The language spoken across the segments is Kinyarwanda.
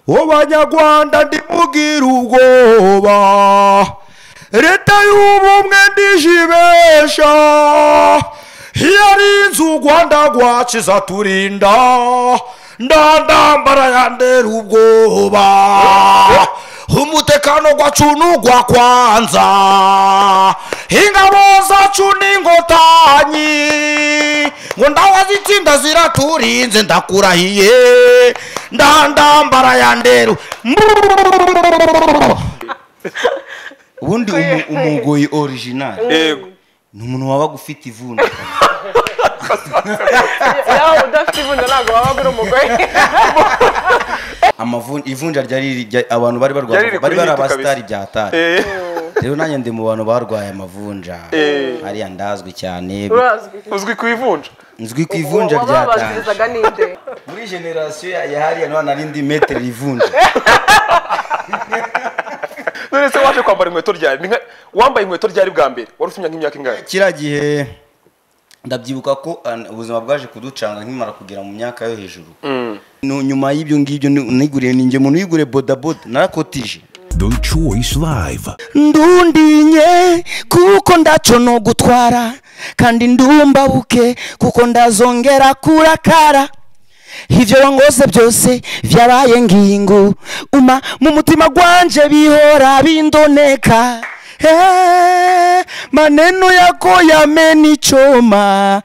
uwo banyarwanda ndimubwira ubwoba leta y'ubumwe ndijibesha iyo ari inzu u rwanda rwakiza turinda ndandambara yandera ubwoba umutekano gwacu n'ugwa kwanza ingabo zacu n'inkotanyi ngo ndawa zitsinda ziraturinze ndakurahiye ndandambara yanderu ubundi umu- umugoyi orijinali yego ni umuntu wabaga ufite ivunja nawe udafite ivundo ntabwo waba uri umugore ivunja ryari rijya- abantu bari barwaye Ryari bari bari rikuri hiti abasitari kabisa. bya tari Eh, rero nanjye ndi mu bantu barwaye amavunja Eh. hariya ndazwi cyane urazwi uzwi ku ivunja nzwi ku ivunja rya tanje wababazirizaga ninde muri generasiyo ya ya hariya none ari indi metere ivunja none se waje kwambara inkweto ryari Ni nka- wambaye inkweto ryari bwa mbere wari ufite imyaka nk'imyaka ingahe kiriya gihe ndabyibuka ko an- ubuzima bwaje kuducanga nkimara kugera mu myaka yo hejuru Nu- nyuma y'ibyo ngibyo ni- niguriye ninjye umuntu wiguriye bodaboda narakotije The Choice Live. ndundinye kuko ndaco no gutwara kandi ndumbabuke kuko ndazongera kurakara ivyo wangoze byose vyabaye ngingo uma mu mutima gwanje bihora bindoneka Eh, maneno yako yamenichoma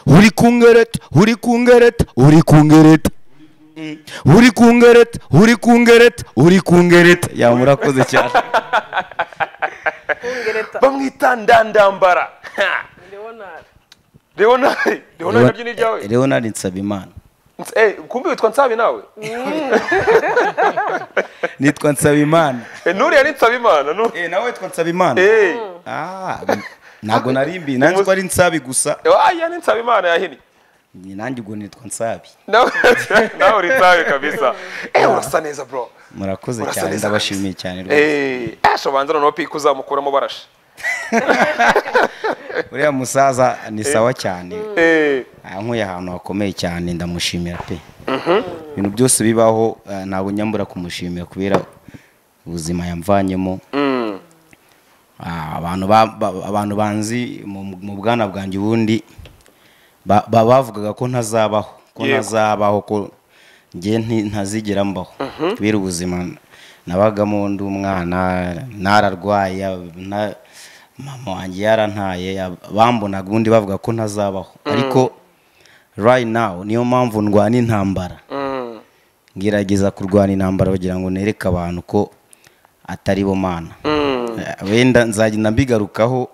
uri kungereta uri kungereta uri kungereta uri kungereta uri kungereta uri kungereta yamurakoze cyane ngereta bamwita ndandambara Ha! ndabona leonari leonari naryo ni iryawe Leonard Nsabimana Nts- eh, kumbi witwa nsabi nawe nitwa Nsabimana Eh, nuriya ni nsabimana nu eh nawe witwa Nsabimana Eh, ah ntabwo narimbi nanjye ko ari Nsabi gusa eh, aya ni nsabimana yahini Ni nanjye ubwo nitwa Nsabi nawe nawe uri nsabe kabisa eh urasa neza bro murakoze Urasa cyane neza ndabashimiye cyane rwose eh asha banza noneho pika uzamukuramo barashe uriya musaza ni sawa cyane eh yankuye ahantu hakomeye cyane ndamushimira pe ibintu byose bibaho eh, ntabwo nyambura kumushimira kubera ubuzima yamvanyemo mm. Ah, abantu ba- ba- abantu banzi mu mu bwana bwanjye ubundi ba- ba- bavugaga ko ntazabaho ko Yego. ntazabaho ko njye nti- ntazigera mbaho kubera ubuzima nabagamo ndi umwana nararwaye na- mama wanjye yarantaye ya- bambonaga ubundi bavuga ko ntazabaho ariko right now niyo mpamvu ndwana intambara Mm. ngerageza kurwana intambara kugira ngo nereke abantu ko atari bo mana Mm. Eh, wenda nzagenda mbigarukaho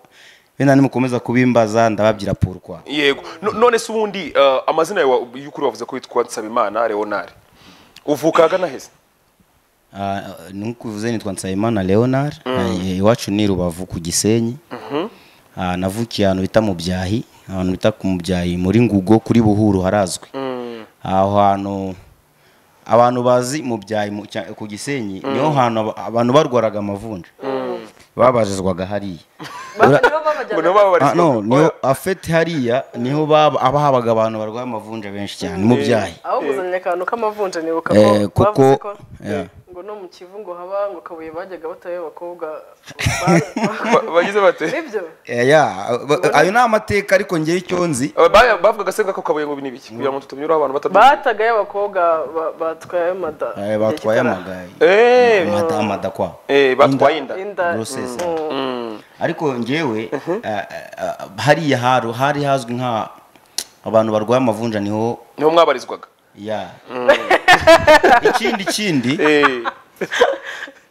wenda nimukomeza kubimbaza ndababwira pourquoi yego No- none se ubundi eh, amazina yawe y'ukuri wavuze ko witwa nsabimana leonari uvuka ahagana heza Ah, nukuvuze nitwa nsabimana leonard eh, iwacu ni rubavu ku gisenyi Ah, navukiye ahantu bita mu byahi ahantu bita ku mu byahi muri ngugo kuri buhuru harazwi aho hantu abantu bazi mu byahi mu- cya- ku gisenyi niho hantu aba- abantu barwaraga amavunja babajizwaga hariya Ura- nibo ngo babajyana nibo babarizwa Ah, no, niho Oya. afeti hariya niho baba abahabaga abantu barwaye amavunja benshi cyane mu byahi aho kuzanye akantu k'amavunja nibuka ko Eh, kuko- bavuze ko Yeah. ngo no mu kivu ngo haba ngo kabuye bajyaga bataye abakobwa Ba- bagize bate nibyo Eh, ya, ba- ayo ni amateka ariko ngewe icyo nzi Aba- ba- bavugaga se ko kabuye ngo ni biki kugira ngo tutamyuraho abantu batabyumva batagaye abakobwa ba- batwaye mada eh, batwaye Igitara. amagaye eh Amada- amadakwa eh batwaye inda inda Grossesse. Mm. ariko ngewe eh, eh, hariya haru hari hazwi nka abantu barwaye amavunja niho niho mwabarizwaga ya ikindi ikindi eh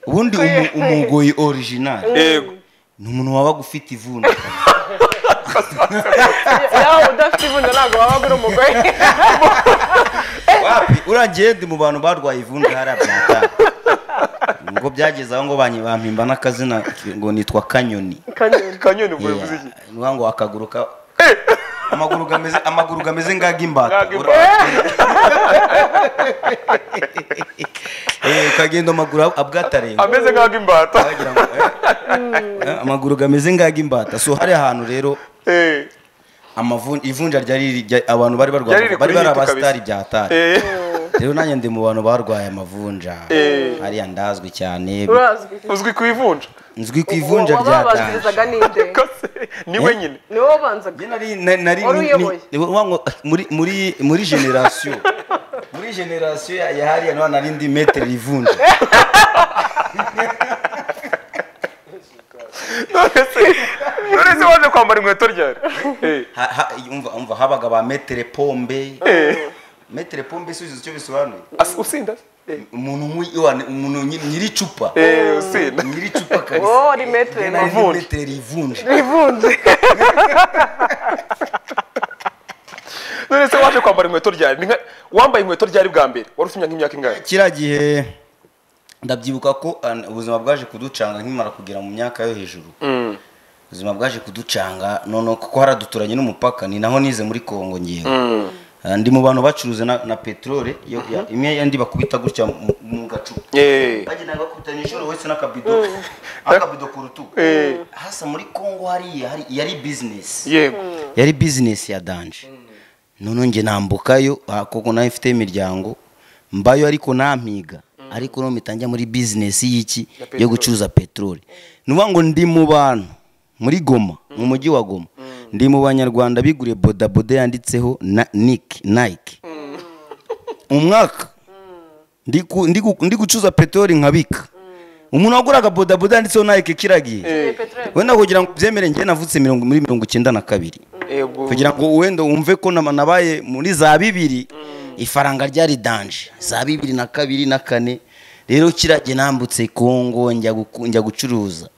ubundi umu- umugoyi orijinali yego ni umuntu wabaga ufite ivunja yawe udafite ivundo ntabwo waba uri umugore wapi uragiye ndi mu bantu barwaye ivunja hariya byata ngo byageze aho ngo banyi- bampimba n'akazina ngo nitwa kanyoni kanyoni kanyoni Yeah. uvuye vuze iki ni ukuvuga ngo akaguru ka amaguru gameze amaguru gameze ngag'imbata Ngagi- Eh, ukagenda amaguru ab- abwatarenga ameze nk'aho imbata wagira ngo eh, eh, amaguru gameze ngag'imbata so hari ahantu rero eh amavun- ivunja ryari rijya- abantu bari barwaye Ryari rikuri bari bari hiti kabisa. abasitari bya tari eh rero nanjye ndi mu bantu barwaye amavunja hariya ndazwi cyane urazwi uzwi ku ivunja nzwi ku ivunja rya taje wababazirizaga ninde Kose, ni wenyine ni wowe wabanzaga nari nari nari Wari uyoboye. ni- wango- muri muri muri generasiyo muri generasiyo ya ya hariya niho nari ndi metere ivunja none se waje kwambara inkweto ryari Eh, Ha- ha- umva umva habaga ba metere pombe metere pombe isubizo icyo bisobanuye as- usinda se? Eh, umuntu nk'uyu- wa- umuntu nyiri- nyiri icupa eh, usinda nyiri icupa kabisa Wowe wari metere Nari ndi ivunja. metere ivunja rivunze none se waje kwambara inkweto ryari Ni nka- wambaye inkweto ryari bwa mbere wari ufite imyaka nk'imyaka ingahe kiriya gihe ndabyibuka ko an- ubuzima bwaje kuducanga nkimara kugera mu myaka yo hejuru ubuzima bwaje kuducanga noneho kuko haraduturanye n'umupaka ni naho nize muri kongo ngewe Ah, ndi mu bantu bacuruza na, na peterole yo- ya- imwe yandi bakubita gutya mu- mu gacupa Eh, bagendaga bakubita nijoro wese n'akabido akabido ku rutugu Eh. hasa muri kongo hariya hari- yari bizinesi yego yari bizinesi ya danje noneho njye nambukayo ah, kuko nawe mfite imiryango mbayo ariko nampiga ariko no mpita njya muri bizinesi y'iki yo gucuruza peteroli nuvuga ngo ndi mu bantu muri goma mu mujyi wa goma ndi mu banyarwanda biguriye bodaboda yanditseho na nike nike umwaka ndi ku- ndi ku- ndi gucuruza peteroli nkabika umuntu waguraga bodaboda yanditseho nike kiragiye wenda kugira ngo byemere njye navutse mirongo muri mirongo icyenda na kabiri yego kugira ngo wenda wumve ko nama- nabaye muri za bibiri ifaranga ryari danje za bibiri na kabiri na kane rero kirage nambutse kongo njya guku- njya gucuruza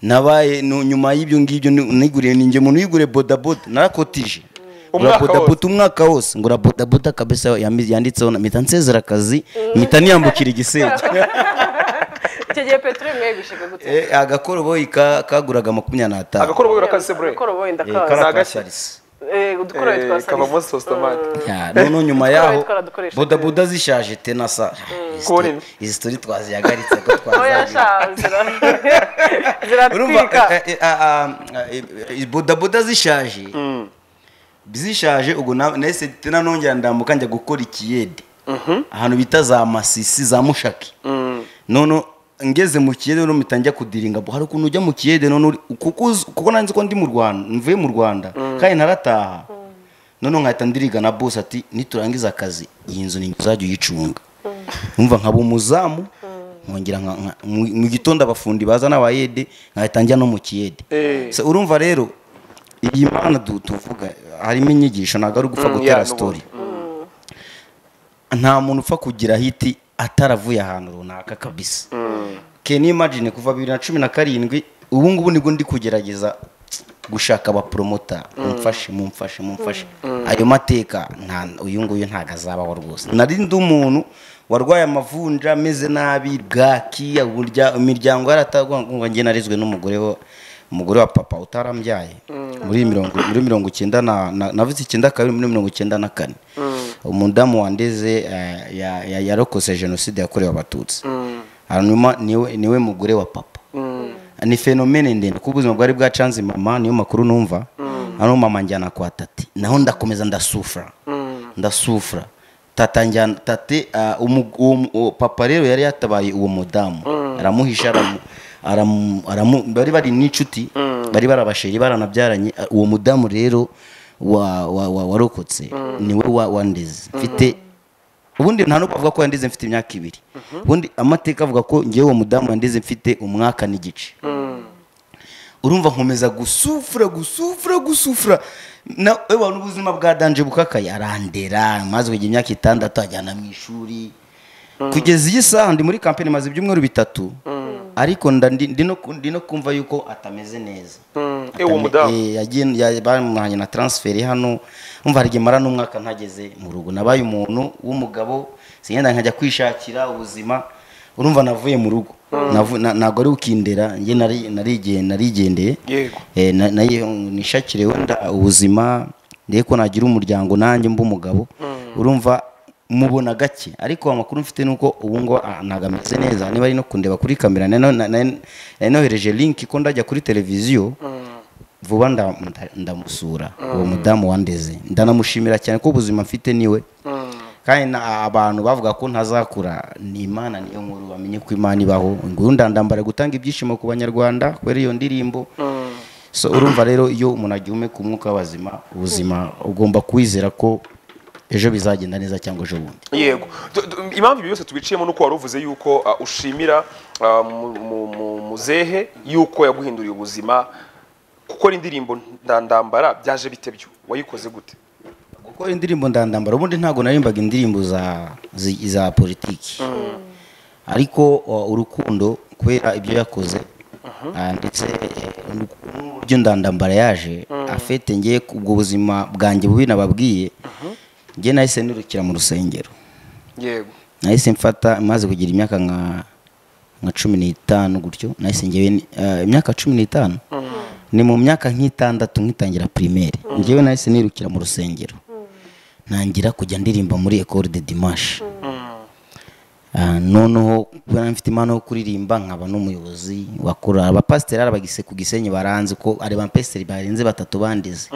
nabaye nu- nyuma y'ibyo ngibyo ni- niguriye ninjye muntu wiguriye bodaboda narakotije ngura Umwaka bodaboda umwaka wose ngura bodaboda kabisa yami- yanditseho na mpita nsezera akazi mpita niyambukira igisenge icyo gihe peteroli mwayibishaga gute Eh, agakoroboyi ka- kaguraga makumyabiri n'atanu agakora ubwo kazi se bure koroboyi Eh, ndakaza kara- karakasarisi Eh, udukoroyi Eh, twa kavamo salisa sositomate Ya, noneho nyuma Twari yaho twaradukoresheje. bodaboda zishaje tenasa Kubona ibi. izi stori twazihagaritse ko oya twazagira sha zira- urumva ziratwika eh, eh, ah, ah, eh, eh, bodaboda zishaje zishaje ubwo na- nahise tena nongera ndambuka njya gukora ikiyede ahantu bita za masisi za mushaki none ngeze mu kiyede noneho mpita njya kudiringa hari ukuntu ujya mu kiyede none uri- kuko uzi- kuko nanzi ko ndi mu rwanda mvuye mu rwanda kandi ntarataha noneho nkahita ndiriga na bose ati niturangiza akazi iyi nzu ni uzajya uyicunga numva nkaba umuzamu nkongera nka- nka- mu mu gitondo abafundi baza n'abayede nkahita njya no mu kiyede Eh. So, urumva rero iyi mana du- tuvuga harimo inyigisho ntabwo ari ugupfa Mm, gutera yeah, no, sitori nta muntu upfa kugira hiti ataravuye ahantu runaka kabisa keni imagine kuva bibiri na cumi na karindwi ubu ngubu nibwo ndi kugerageza gushaka abaporomota mumfashe mumfashe mumfashe ayo mateka nta uyu nguyu ntabwo azabaho rwose nari ndi umuntu warwaye amavunja ameze nabi bwaki uburya imiryango yaratagwa njye narezwe n'umugore wa umugore wa papa utarambyaye muri mirongo muri mirongo icyenda na na- navutse icyenda kabiri muri mirongo icyenda na kane umudamu wandeze eh, ya- ya- yarokose jenoside yakorewe abatutsi hanyuma niwe niwe mugore wa papa ni fenomene ndende kuko ubuzima bwari bwacanze mama niyo makuru numva hano mama njyana kwa tati naho ndakomeza ndasufura ndasufura tata njyana tate ah, umu- uwo mu- uwo papa rero yari yatabaye uwo mudamu aramuhisha aramu- aramu- aramu- bari bari n'inshuti bari barabasheri baranabyaranye Ah, uwo mudamu rero wa- wa- wa- warokotse niwe wa- wandeze mfite ubundi nta n'ubwo avuga ko yandize mfite imyaka ibiri ubundi amateka avuga ko ngewe uwo mudamu yandize mfite umwaka n'igice urumva nkomeza gusufura gusufura gusufura na ewa n'ubuzima bwa danje bukakaye arandera maze kugira imyaka itandatu ajyana mu ishuri kugeza iyi saha ndi muri kampeni maze ibyumweru bitatu ariko nda- ndi- ndi no ku- ndi no kumva yuko atameze neza Eh, uwo mudamu Eh, yagiye- ya- bamuhanye na transferi hano umva hari igihe mara n'umwaka ntageze mu rugo nabaye umuntu w'umugabo singenda nkajya kwishakira ubuzima urumva navuye mu rugo Navu- na- ntabwo ari ukindera njye nari- narige- narigendeye yego Eh, na- nayi- nishakire wenda ubuzima ndebe ko nagira umuryango nanjye mba umugabo urumva mubona gake ariko amakuru mfite ni uko ubu ngo ah, ntabwo ameze neza niba ari no kundeba kuri kamera nari no- na- nari nari nohereje link ko ndajya kuri televiziyo vuba nda- nda- ndamusura uwo mudamu wandeze ndanamushimira cyane ko ubuzima mfite niwe kandi na- abantu bavuga ko ntazakura ni imana niyo nkuru bamenye ko imana ibaho nguyu ndandambara gutanga ibyishimo ku banyarwanda kubera iyo ndirimbo so urumva rero iyo umuntu agihumeka ku mwuka w'abazima ubuzima ugomba kwizera ko ejo bizagenda neza cyangwa ejo bundi yego Tu- tu- impamvu ibi byose tubiciyemo ni uko wari uvuze yuko ah, ushimira ah, mu- mu- mu- muzehe yuko yaguhinduriye ubuzima gukora indirimbo ndandambara byaje bite byo wayikoze gute gukora indirimbo ndandambara ubundi ntabwo narimbaga indirimbo za zi- za politiki ariko uh, urukundo kubera ibyo yakoze ah, ndetse eh, n'uburyo ndandambara yaje afite ngiye ubwo buzima bwanjye bubi nababwiye njye nahise nirukira mu rusengero yego nahise mfata maze kugira imyaka nka nka cumi n'itanu gutyo nahise ngewe ni- eh, imyaka cumi n'itanu ni mu myaka nk'itandatu nkitangira primaire ngewe nahise nirukira mu rusengero ntangira kujya ndirimba muri école de dimanche Ah, noneho kubera mfite impano yo kuririmba nkaba n'umuyobozi wa korali abapasiteri ari abagise ku gisenyi baranzi ko ari bapasiteri barenze batatu bandize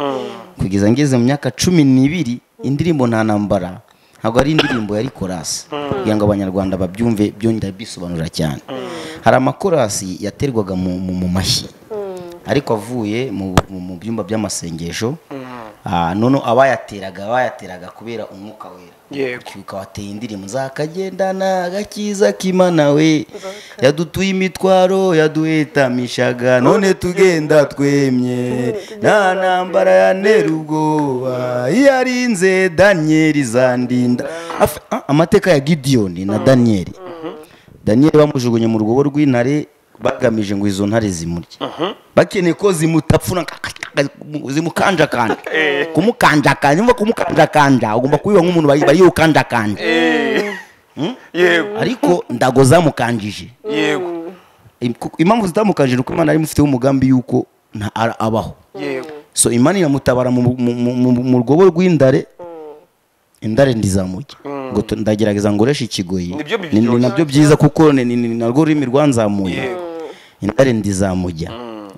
kugeza ngeze mu myaka cumi n'ibiri indirimbo nta nambara ntabwo ari indirimbo yari korasi kugira ngo abanyarwanda babyumve byongera bisobanura cyane hari amakorasi yaterwaga mu, mu, mu mashyi ariko avuye mu, mu, mu byumba by'amasengesho Ah, noneho abayateraga bayateraga kubera umwuka wera Yego. ukawateye indirimbo zakagendana agakiza k'imana we yadutuye imitwaro yaduhetamishaga none tugenda twemye nta ntambara yantera ubwoba iyo arinze daniyeli zandinda Af- ah, amateka ya gidiyoni na daniyeli daniyeli bamujugunye mu rwobo rw'intare bagamije ngo izo ntare zimurye bakeneye ko zimutapfuna zimukanjakanja kumukanjakanja nimba kumukanjakanja ugomba kubiba nk'umuntu bari bari yukanjakanja Eh, yego ariko ndago zamukanjije yego Im- kuko- impamvu zitamukanjije ni uko imana yari imufiteho umugambi yuko nta- ara- abaho yego so imana iramutabara mu- mu- mu- mu- mu rwobo rw'indare indare ndizamujya ngo tu- ndagerageza ngoreshe ikigoyi Nibyo Ni- biryoshye. ni nabyo byiza kuko ni- ni ni- ni narwo rurimi rwanzamuye Yego. indare ndizamujya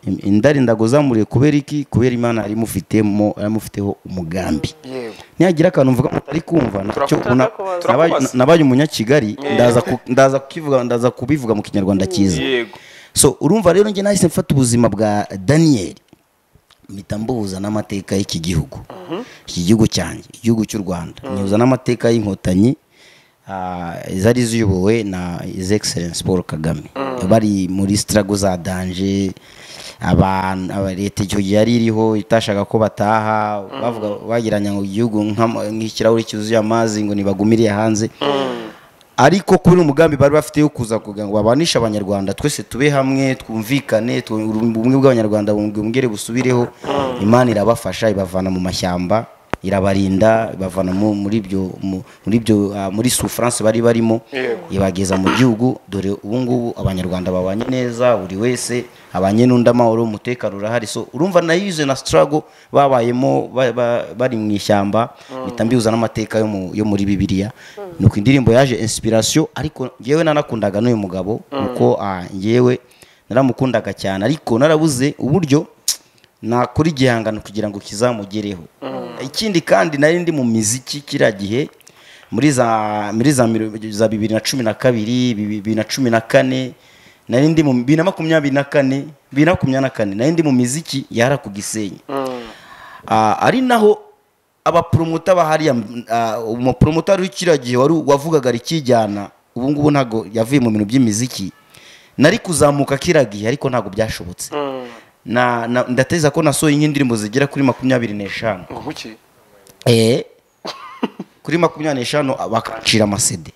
Im- indare ndagozamuriye kubera iki kubera imana yari imufitemo yari imufiteho umugambi yego nihagira akantu mvuga mutari kumva nacyo Turakubaza. una- Turakubaza. nabaye- nabaye umunyakigali ndaza ku- ndaza kukivuga ndaza kubivuga mu kinyarwanda cyiza yego so urumva rero njye nahise mfata ubuzima bwa daniyeli mpita mbuhuza n'amateka y'iki gihugu iki gihugu cyanjye igihugu cy'u rwanda nyihuza n'amateka y'inkotanyi ah, zari ziyobowe na his excellence paul kagame bari muri sitarago za danje abantu aba- leta icyo gihe yari iriho itashaka ko bataha bavuga bagiranya ngo igihugu nk'ama- nk'ikirahuri cyuzuye amazi ngo ntibagumire hanze ariko kuri umugambi bari bafite yo kuza kugira ngo babanishe abanyarwanda twese tube hamwe twumvikane twu- ubumwe bw'abanyarwanda bwongere busubireho imana irabafasha ibavana mu mashyamba irabarinda ibavana mu- muri ibyo mu- muri ibyo ah, muri souffrance bari barimo Yego. ibageza mu gihugu dore ubu ngubu abanyarwanda babanye neza buri wese abanye n'undi amahoro umutekano urahari so urumva nayize na struggle babayemo ba- ba- bari mu ishyamba mpita mbihuza n'amateka yo mu- yo muri bibiliya nuko indirimbo yaje inspiration ariko ngewe nanakundaga n'uyu mugabo kuko ah, ngewe naramukundaga cyane ariko narabuze uburyo nakora igihangano kugira ngo kizamugereho ikindi kandi nari ndi mu miziki kiriya gihe muri za muri za miro- za bibiri na cumi na kabiri bibiri na cumi na kane nari ndi mu bibiri na makumyabiri na kane bibiri na makumyabiri na kane nari ndi mu miziki yara ku gisenyi Ah, ari naho abapromota bahariya umupromota wari kiriya gihe wari wavugaga rikijyana ubu ngubu ntabwo yavuye mu bintu by'imiziki nari kuzamuka kiriya gihe ariko ntabwo byashobotse na, na ndateza ko nasohoye nk'indirimbo zigera kuri makumyabiri n'eshanu ngo muki eh kuri makumyabiri n'eshanu bakacira amasede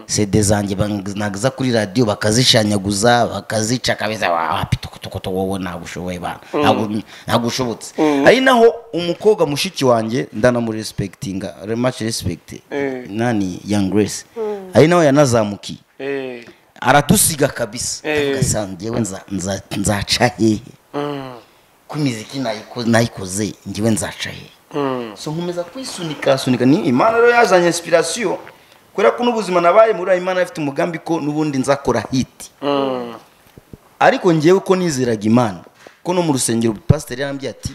sede zanjye naza kuri radiyo bakazishanyaguza bakazica kabeza wapi tukutukutu wowe ntabwo ushoboye bana Ntabwo- ntabwo ushobotse ari naho umukobwa mushiki wanjye ndanamurespektinga much respect Eh. nani young grace ari naho yanazamukiye eh aradusiga kabisa Eh. Ndavuga, njyewe nza- nza- nzaca hehe mm, ko imiziki nayiko- nayikoze njyewe nzaca hehe mm, so nkomeza kwisunika sunika ni imana rero yazanye inspiration kubera ko n'ubuzima nabaye muri ayo imana ifite umugambi ko n'ubundi nzakora hiti mm, ariko ngewe ko nizeraga imana ko no mu rusengero pasiteri yarambye ati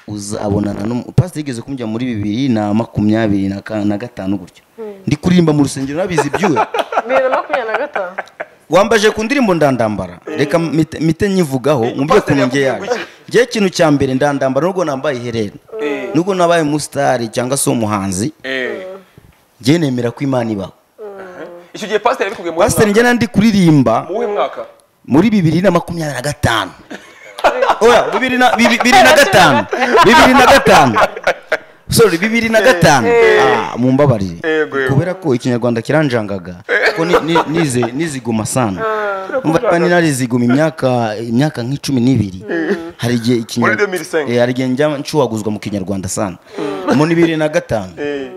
uzabonana no pasiteri yigeze kumujya muri bibiri na makumyabiri na ka- na gatanu gutyo ndi kuririmba mu rusengero nabizi ibyuya bibiri na makumyabiri na gatanu wambaje ku ndirimbo ndandambara reka mite- mite nyivugaho mwumve Pasiteri ukuntu ngewe yaje yakubwiye ngewe ikintu cya mbere ndandambara nubwo nambaye iherena Eh. nubwo nabaye umusitari cyangwa se umuhanzi Eh. ngewe nemera ko imana ibaho icyo gihe pasiteri yabikubwiye mu wuhe pasiteri mwaka njye nandi kuririmba mu wuhe mwaka muri bibiri na makumyabiri na gatanu oya bibiri na bibi- bibiri na gatanu bibiri na gatanu sorry bibiri na gatanu Ah, mumbabarire Yego, yego. kubera ko ikinyarwanda kiranjangaga ko ni- ni- nize- niziguma sana Umva, niba nariziguma imyaka imyaka nk'icumi n'ibiri hari igihe Muri ikinyarwanda 2005. hari igihe njya nshuhaguzwa mu kinyarwanda sana mu bibiri na gatanu Eh,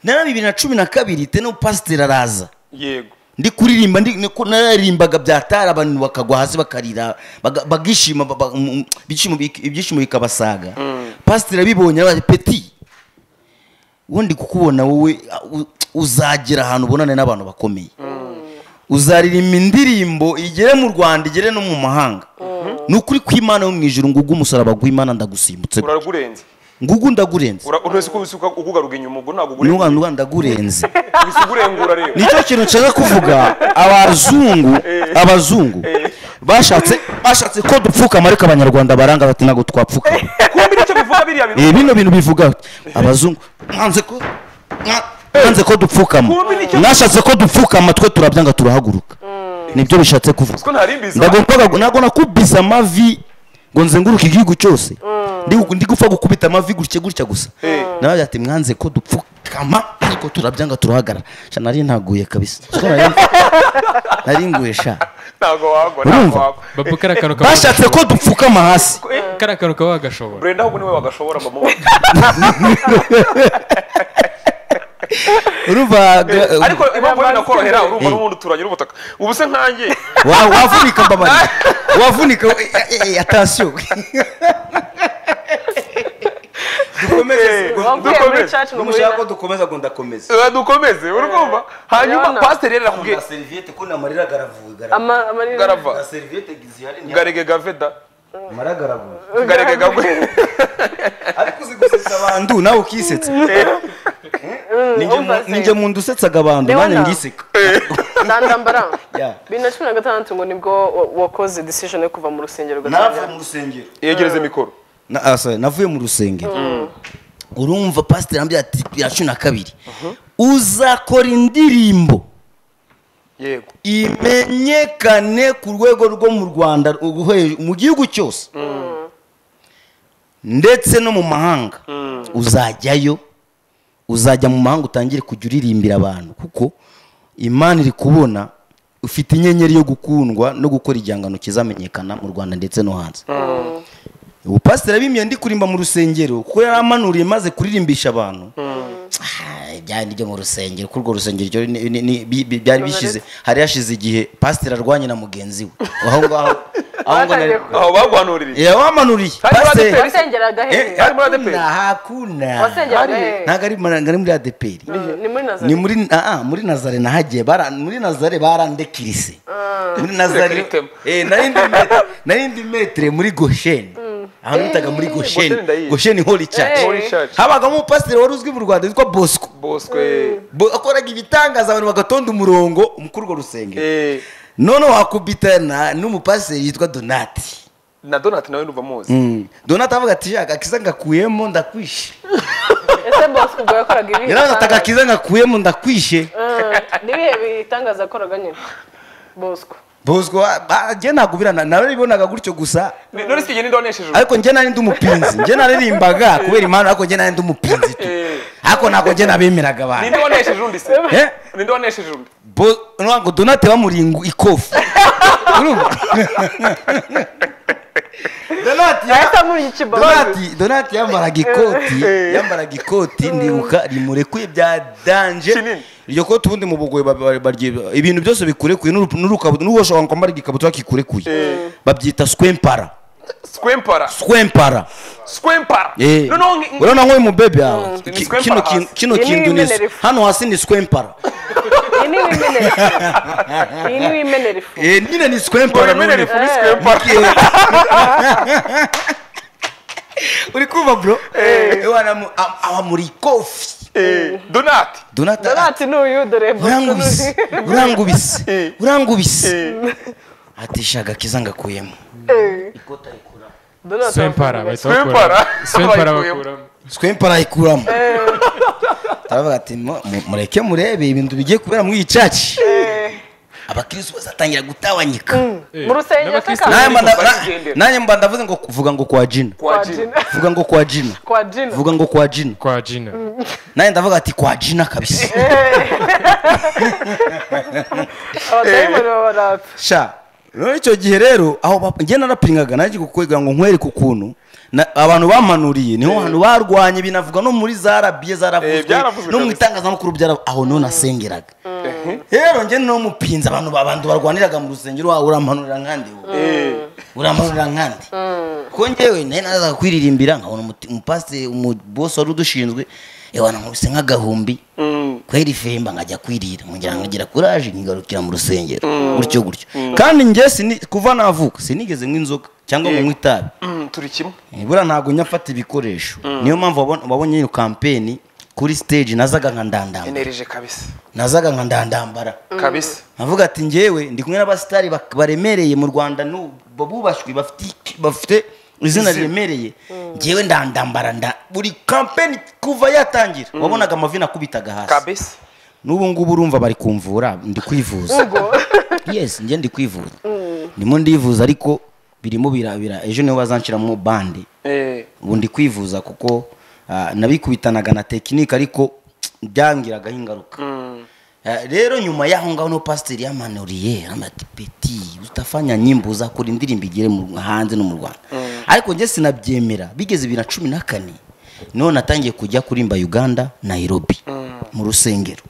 na bibiri na cumi na kabiri teno pasiteri araza yego ndi kuririmba ndi niko nararimbaga byatara abantu bakagwa hasi bakarira baga- bagishima ba- ba- mu- mu- ibyishimo bik- ibyishimo bikabasaga pasiteri abibonye arabaza peti ubundi kukubona wowe uh, u- uzagera ahantu ubonane n'abantu bakomeye uzaririmba indirimbo igere mu rwanda igere no mu mahanga ni ukuri kw'imana yo mu ijuru ngugu umusaraba gw'imana ndagusimbutse uragurenze ngugu ndagurenze Ura- uretse ko ubisuka ugugaruga inyuma ubwo ntabwo ugurenze n'umwana uba ndagurenze ubisa ugurengura rero nicyo kintu nshaka kuvuga abazungu abazungu bashatse bashatse ko dupfukama ariko abanyarwanda baranga bati ntabwo twapfukama kumbi nicyo bivuga biriya bintu Eh, bino bintu bivuga bati, abazungu mwanze ko mwa- mwanze ko dupfukama mwashatse ko dupfukama twe turabyanga turahaguruka nibyo bishatse ko kuvuga ntarimbiza ndagombaga ntabwo nakubiza amavi ngo nzenguruke igihugu cyose Ndi gu- ndi gupfa gukubita amavi gutya gutya gusa Eh. nawe ati mwanze ko dupfukama ariko turabyanga turahagarara sha nari ntaguye kabisa Siko nari- nari nguye sha ntabwo wagwa ntabwo Urumva? wagwa babu kariya kantu kaba bashatse ko dupfukama hasi kariya kantu kaba wagashobora burenda ahubwo niwe wagashobora mama urumva Eh, ga- ariko impamvu yo binakorohera urumva Eh. n'ubundi turagera ubutaka ubu se nkanjye wa- wavunika mbabarira wavunika eh, eh, eh, atasiyo dukomeze wavuye muri cacu ngo muri numushaka ko dukomeza ngo ndakomeza Eh, dukomeze uri kumva hanyuma Urabona? pasiteri rero arakubwiye na seriviyete ko namarira agaravuga ama amarira- garava na seriviyete zihari garege gaveda namara agaravuga garege gagwe ariko uzi gusetsa abantu nawe ukisetsa Ninjye mu- umva se. ninjye mu nda usetsaga abantu Leona. nanjye ngiseka ndandambara Yeah. bibiri na cumi na gatandatu ngo nibwo wa- wakoze decision yo kuva mu rusengero navuye mu rusengero yegereze mikoro Na- ah, sorry, navuye mu rusengero urumva pasiteri ambwira ati ya cumi na kabiri uzakora indirimbo yego imenyekane ku rwego rwo mu rwanda uhe- mu gihugu cyose ndetse no mu mahanga uzajyayo uzajya mu mahanga utangire kujya uririmbira abantu kuko imana iri kubona ufite inyenyeri yo gukundwa no gukora igihangano kizamenyekana mu rwanda ndetse no hanze ubu pasiteri abimiye ndi kurimba mu rusengero kuko yari amanuriye maze kuririmbisha abantu Ah, ibyari byo mu rusengero ko urwo rusengero ryo ni- ni- ni- bi- bi- byari bishyize hari hashize igihe pasiteri arwanye na mugenzi we aho ngaho aho ngo nari- aho bagwanuririye Eh, wamanuriye Hari Pasiteri- abadeperi? wasengeraga Eh, hehe Ari muri ADP? hakuna, hakuna wasengeraga Hari- hehe ntabwo ari ntabwo ari muri adeperi Mm, ni muri ni nazari muri ah, ah, muri nazare nahagiye bara- muri nazare barandekirise muri Kuri nazare tema. Eh, nari ndi me- nari ndi metere muri gosheni ahantu bitaga muri Gosheni ndayizi. gosheni gosheni holi Eh. church muri church habagamo umupasiteri wari uzwi mu rwanda witwa bosco boswe Bo- akoraga ibitangaza abantu bagatonda umurongo muri urwo rusengero eh, noneho wakubitana n'umupasiteri yitwa donati na donati nawe nuva muzi Mm. donati avuga ati "Ja, agakiza ngakuyemo ndakwishe ese bosco ubwo yakoraga ibihe yaravuze ati agakiza ngakuyemo ndakwishe bitangaza? Mm, ni ibihe bitangaza yakoraga nyine bosco bosco njye nagubirana nawe bibonaga gutyo gusa Ni- none si igihe ninde waneshejwe ariko njye nari ndi umupinzi njye naririmbaga kubera impamvu ariko njye nari ndi umupinzi tu Eh. ariko ntabwo njye nabemeraga abantu ninde wanesheje undi se Eh? ninde wanesheje undi Bo- ntabwo donate bamuringa ikofi urumva donate ya- yahita muri iki bosco donati donati yambaraga ikoti yambaraga ikoti ndibuka rimurekuye bya danje Kinini. iryo koti ubundi mu bugoyi ba- ba- barye- ibintu byose bikurekuye n'urup- n'urukabu- n'ushobora kwambara igikabutura kikurekuye babyita skwempara skwempara skwempara skwempara Eh. noneho ngi- ngi- urabona nk'uyu mubebe yawe Ni Ki- squempara kino hasi. kintu- kino Iyi ni kintu ni impenerefu. hano hasi ni skwempara iyi ni ibimenere iyi ni ibimenere ifu Eh, nyine ni ngo skwempara none. bimene rifu ni skwempara Ni- uri kumva bro Ewana mu- am- awa muri kofi Eh, donati donata ati, donati ni uyu dore urangubise urangubise Eh. urangubise Eh, ati shaga kiza ngakuyemo Swempara bahita Swempara. bakura- Swempara Bayikuyemo. bakuramo twempa arayikuramo turavuga ati "Mu- mu- mureke murebe ibintu bigiye kubera muri iyi caci abakirisitu bazatangira gutawanyika Eh, mu rusengero se n'abakristo Nanjye kandi mba nda- bari na- kugendera. nanjye mba ndavuze ngo vuga ngo kwa jina kwa Kwa jina Gina. vuga ngo kwa jina kwa jina vuga ngo kwa jina kwa jina nanjye ndavuga ati kwa jina kabisa abadayimoni baba baratse sha rero icyo gihe rero aho ba- njye narapiringaga nanjye kugira ngo nkwereke ukuntu na- abantu bampanuriye niho hantu barwanye binavuga no muri za rabiye Eh, zaravuzwe byaravuzwe no mu kabisa. itangazamakuru byara aho niho nasengeraga rero njye niho mupinze abantu abantu barwaniraga mu rusengero wawe urampanurira nkandi wowe Eh, uramurura nkandi ko njyewe nayo nazaga kwiririmbira nkabona umuti- umupasiteri umubosi wari udushinzwe ewa nankubise nk'agahumbi mm, kwera ifemba nkajya kwirira ngira ngira kuraje nkigarukira mu rusengero gutyo gutyo kandi njye sini- kuva navuka sinigeze nk'inzoga cyangwa ngo Yego. nywe itabi mm, turi kimwe buriya ntabwo njya mfata ibikoresho niyo mpamvu wabon- wabonye iyo kampeni kuri stage nazaga nka ndandamba enereje kabisa nazaga nka ndandambara kabisa avuga ati njyewe ndi kumwe n'abasitari bak- baremereye mu rwanda n'ubu bubashywe bafite- bafite izina riremereye njyewe ndandambara nda buri kampeni kuva yatangira wabonaga amavi nakubitaga hasi kabisa n'ubu ngubu urumva bari kumvura ndi kwivuza yes njye ndi kwivuza ndimo ndivuza ariko birimo birabira ejo niho bazanshyiramo bande Eh, ubu ndi kwivuza kuko ah, nabikubitanaga na tekinike ariko byangiragaho ingaruka mm, Eh, rero nyuma y'aho ngaho no pasiteri yamanuriye amati peti utafanya nyimbo uzakora indirimbo igere mu- hanze no mu rwanda ariko njye sinabyemera bigeze bibiri na cumi na kane niho natangiye kujya kurimba uganda nairobi mu rusengero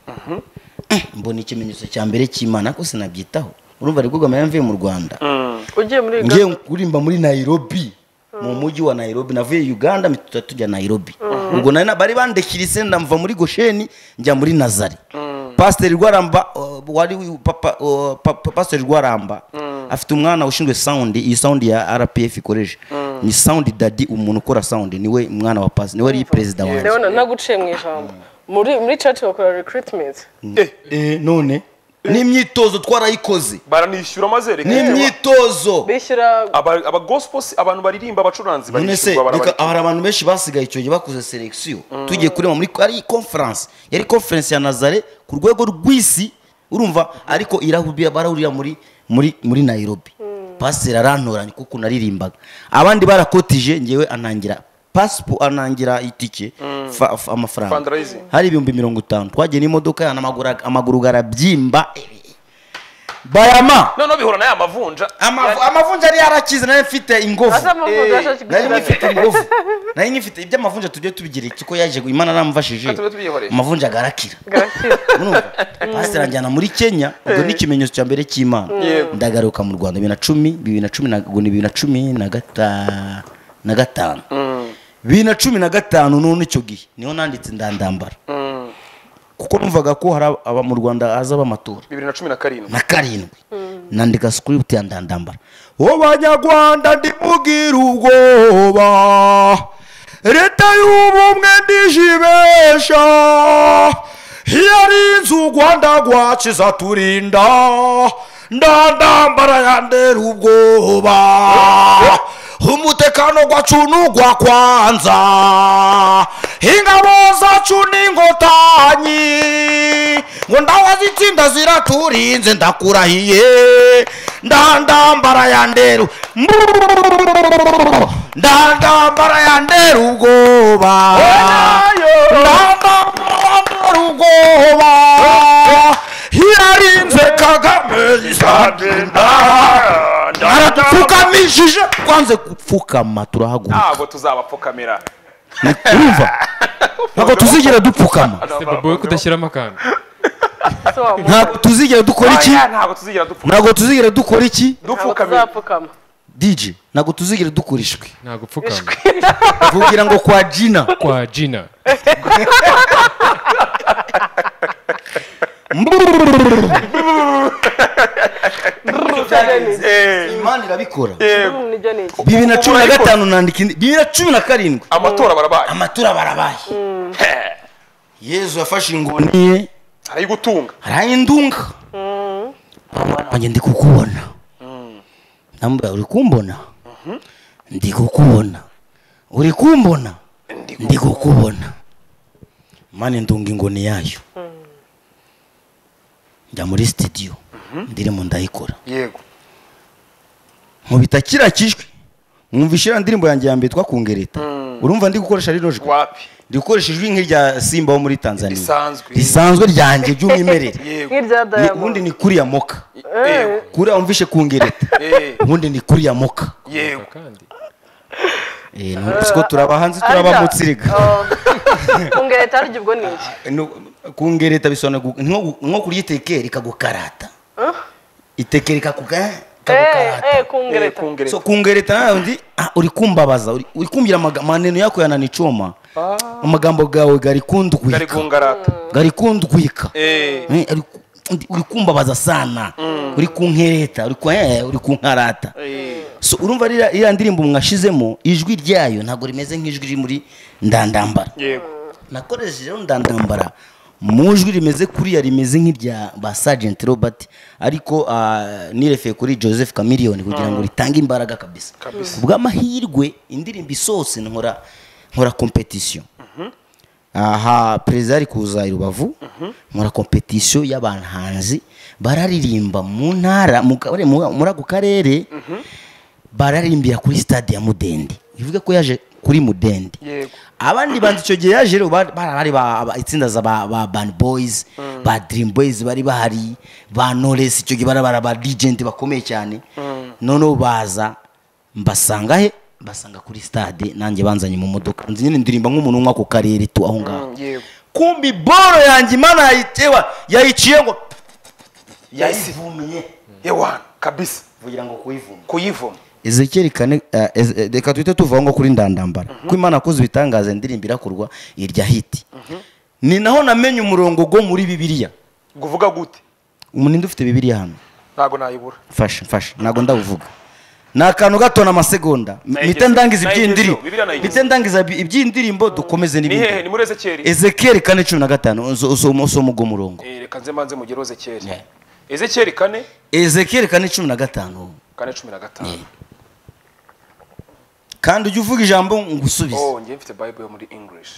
Eh, mbona ikimenyetso cya mbere cy'imana ko sinabyitaho urumva ari bwo mvuye mu rwanda mm, ugiye muri ngiye uganda kurimba muri nairobi mu mujyi wa nairobi navuye uganda mpita tujya nairobi ubwo nari na- bari bandekirise ndamva muri gosheni njya muri nazari pasiteri rwaramba uh, wari wi- papa- uh, pa- pa- pasiteri rwaramba afite umwana ushinzwe sound iyi sound ya rpf ikoresha ni sound dadi umuntu ukora sound niwe mwana wa pasiteri niwe ari perezida wanjye ndabona naguciye mu ijambo muri muri church bakora recruitment Eh, Eh, none n'imyitozo twarayikoze baranishyura maze reka n'imyitozo bishyura Aba- aba gospel si- abantu baririmba abacuranzi none se barishyurwa reka barabarika hari abantu benshi basigaye icyo gihe bakoze selekisiyo tugiye kureba muri ari konferansi yari konferansi ya nazare ku rwego rw'isi urumva ariko irahurira barahurira muri muri muri nairobi pasiteri arantoranya kuko naririmbaga abandi barakotije ngewe anangira pasipo anangira itike fa- fa- amafaranga Fundraising. hari ibihumbi mirongo itanu twagiye n'imodoka yana amaguru ag- amaguru garabyimba bayama noneho bihura n'aya mavunja amavu- amavunja yari yarakize nayo mfite ingovu asa amavuta Eh, ashaka nari gushyira ngifite ingufu nari ngifite iby'amavunja tujye tubigira iki ko yaje imana aramufashije Tujye tubyihorera. amavunja agarakira garakira urumva pasiteri anjyana muri kenya ubwo ni ikimenyetso cya mbere cy'imana Yego. ndagaruka mu rwanda bibiri na cumi bibiri na cumi na ubwo ni bibiri na cumi na gata- na gatanu bibiri na cumi na gatanu none icyo gihe niho nanditse ndandambara kuko numvaga ko hari aba- aba mu rwanda haza amatora bibiri na cumi na karindwi na karindwi nandika script ya ndandambara wo banyarwanda ndimubwira ubwoba leta y'ubumwe ndijibesha yarinze u rwanda rwakiza turinda ndandambara yandera ubwoba umutekano gwacu nugwa kwanza ingabo zacu n'inkotanyi ngo ndawa zitsinda ziraturinze ndakurahiye ndandambara ya nderu ndandambara ya nderu ubwoba ndandambara ubwoba yarinze kagame isandinda aradupfukamishije kwanze gupfukama turahaguruka ntabwo tuzabapfukamira Ni- urumva ntabwo tuzigera dupfukama Bobo we kudashyiramo akantu se wa muntu ntabwo tuzigera dukora iki Aya, ntabwo tuzigira dupfu- ntabwo tuzigera dukora iki ntabwo dupfukamira tuzapfukama dj ntabwo tuzigera dukora ishwi nta gupfukama vugira ngo kwa jina kwa jina Mbrrr. cyane. Eh, imana irabikora eh, nijya niki bibiri na cumi na Urabikora. gatanu nandika indi bibiri na cumi na karindwi amatora barabaye amatora barabaye yezu yafashe ingoni ye arayigutunga arayindunga Mama wanjye ndi kukubona ndamubwira uri kumbona ndi kukubona uri kumbona ndi kukubona mani ndunga ingoni yayo njya muri sitidiyo ndirimbo ndayikora yego nkubita kiriya kijwi mwumvisha iriya ndirimbo yanjye ya mbere twakungereta urumva ndi gukoresha rino jwi wapi ndi gukoresha ijwi nk'irya simba wo muri tanzania Risanzwe. risanzwe ryanjye ry'umwimerere yego Ni- nk'irya ubundi diamond ni kuriya moka yego kuriya wumvishe kungereta eh, ubundi ni kuriya moka yego kandi Eh, numvise ko turaba hanze turabamutsiriga kungera itarya ubwo ni iki kungereta bisobanura gu- nko gu- nko kurya iteke rikagukarata iteke rikakuga eee eh, kungereta kungereta. so kungereta nawe undi ah, uri kumbabaza uri uri kumvira amaga- amaneno yako yananicoma amagambo gawe gari gari kundwika gungarata gari kundwika eh Eh, ari ku- ndi- uri kumbabaza sana uri kunkereta uri ku- eh, uri kunkarata eh, so urumva ririya iriya ndirimbo mwashizemo ijwi ryayo ntabwo rimeze nk'ijwi riri muri ndandambara yego nakoresheje rero ndandambara mu ijwi rimeze kuriya rimeze nk'irya ba Sergeant Robert ariko ah, nirefeye kuri Joseph Chameleone kugira ngo ritange imbaraga kabisa Kabisa. kubw'amahirwe indirimbo isohotse nkora nkora competition aha perezida ari kuza i rubavu nkora competition y'abahanzi bararirimba mu ntara mu ka- mu- muri ako karere bararirimbira kuri stade ya mudende bivuga ko yaje kuri mudende yego abandi bantu icyo gihe yaje rero bari bari- bari ba- ba- itsinda za ba, ba band boys ba dream boys bari bahari ba knowless icyo gihe bari bari ba legend bakomeye cyane noneho baza mbasanga he basanga kuri stade nanjye banzanye mu modoka nzi nyine ndirimba nk'umuntu w'ako karere tu aho ngaho Mm, yego kumbi boro yanjye imana yayitewa yayiciye ngo yayivumiye yewana kabisa vugira ngo kuyivuma kuyivoma ezekeri kane eh, ez- eh, reka tuhite tuvaho ngo kuri ndandambara ko imana yakoze ibitangaza indirimbo irakorwa irya hiti ni naho namenye umurongo go muri bibiliya nguvuga gute umuninde ufite bibiliya hano ntago nayibura fasha fasha ntabwo ndabuvuga ni akantu gato ni amasegonda M- mpite Nayigezeho, ndangiza iby'indirimbo nayigezeho, Bibiliya nayigezeho. mpite ndangiza ibi- iby'indirimbo dukomeze ni hehe ni n'ibindi muri ezekiyeli ezekeri kane cumi na gatanu uzo- usoma usoma ugo murongo Eh, reka nze manze mugire ezekiyeli Yeah. ezekiyeli kane ezekeri kane cumi na gatanu kane cumi na gatanu kandi ujye uvuga ijambo ngusubize oh njye mfite bible yo muri english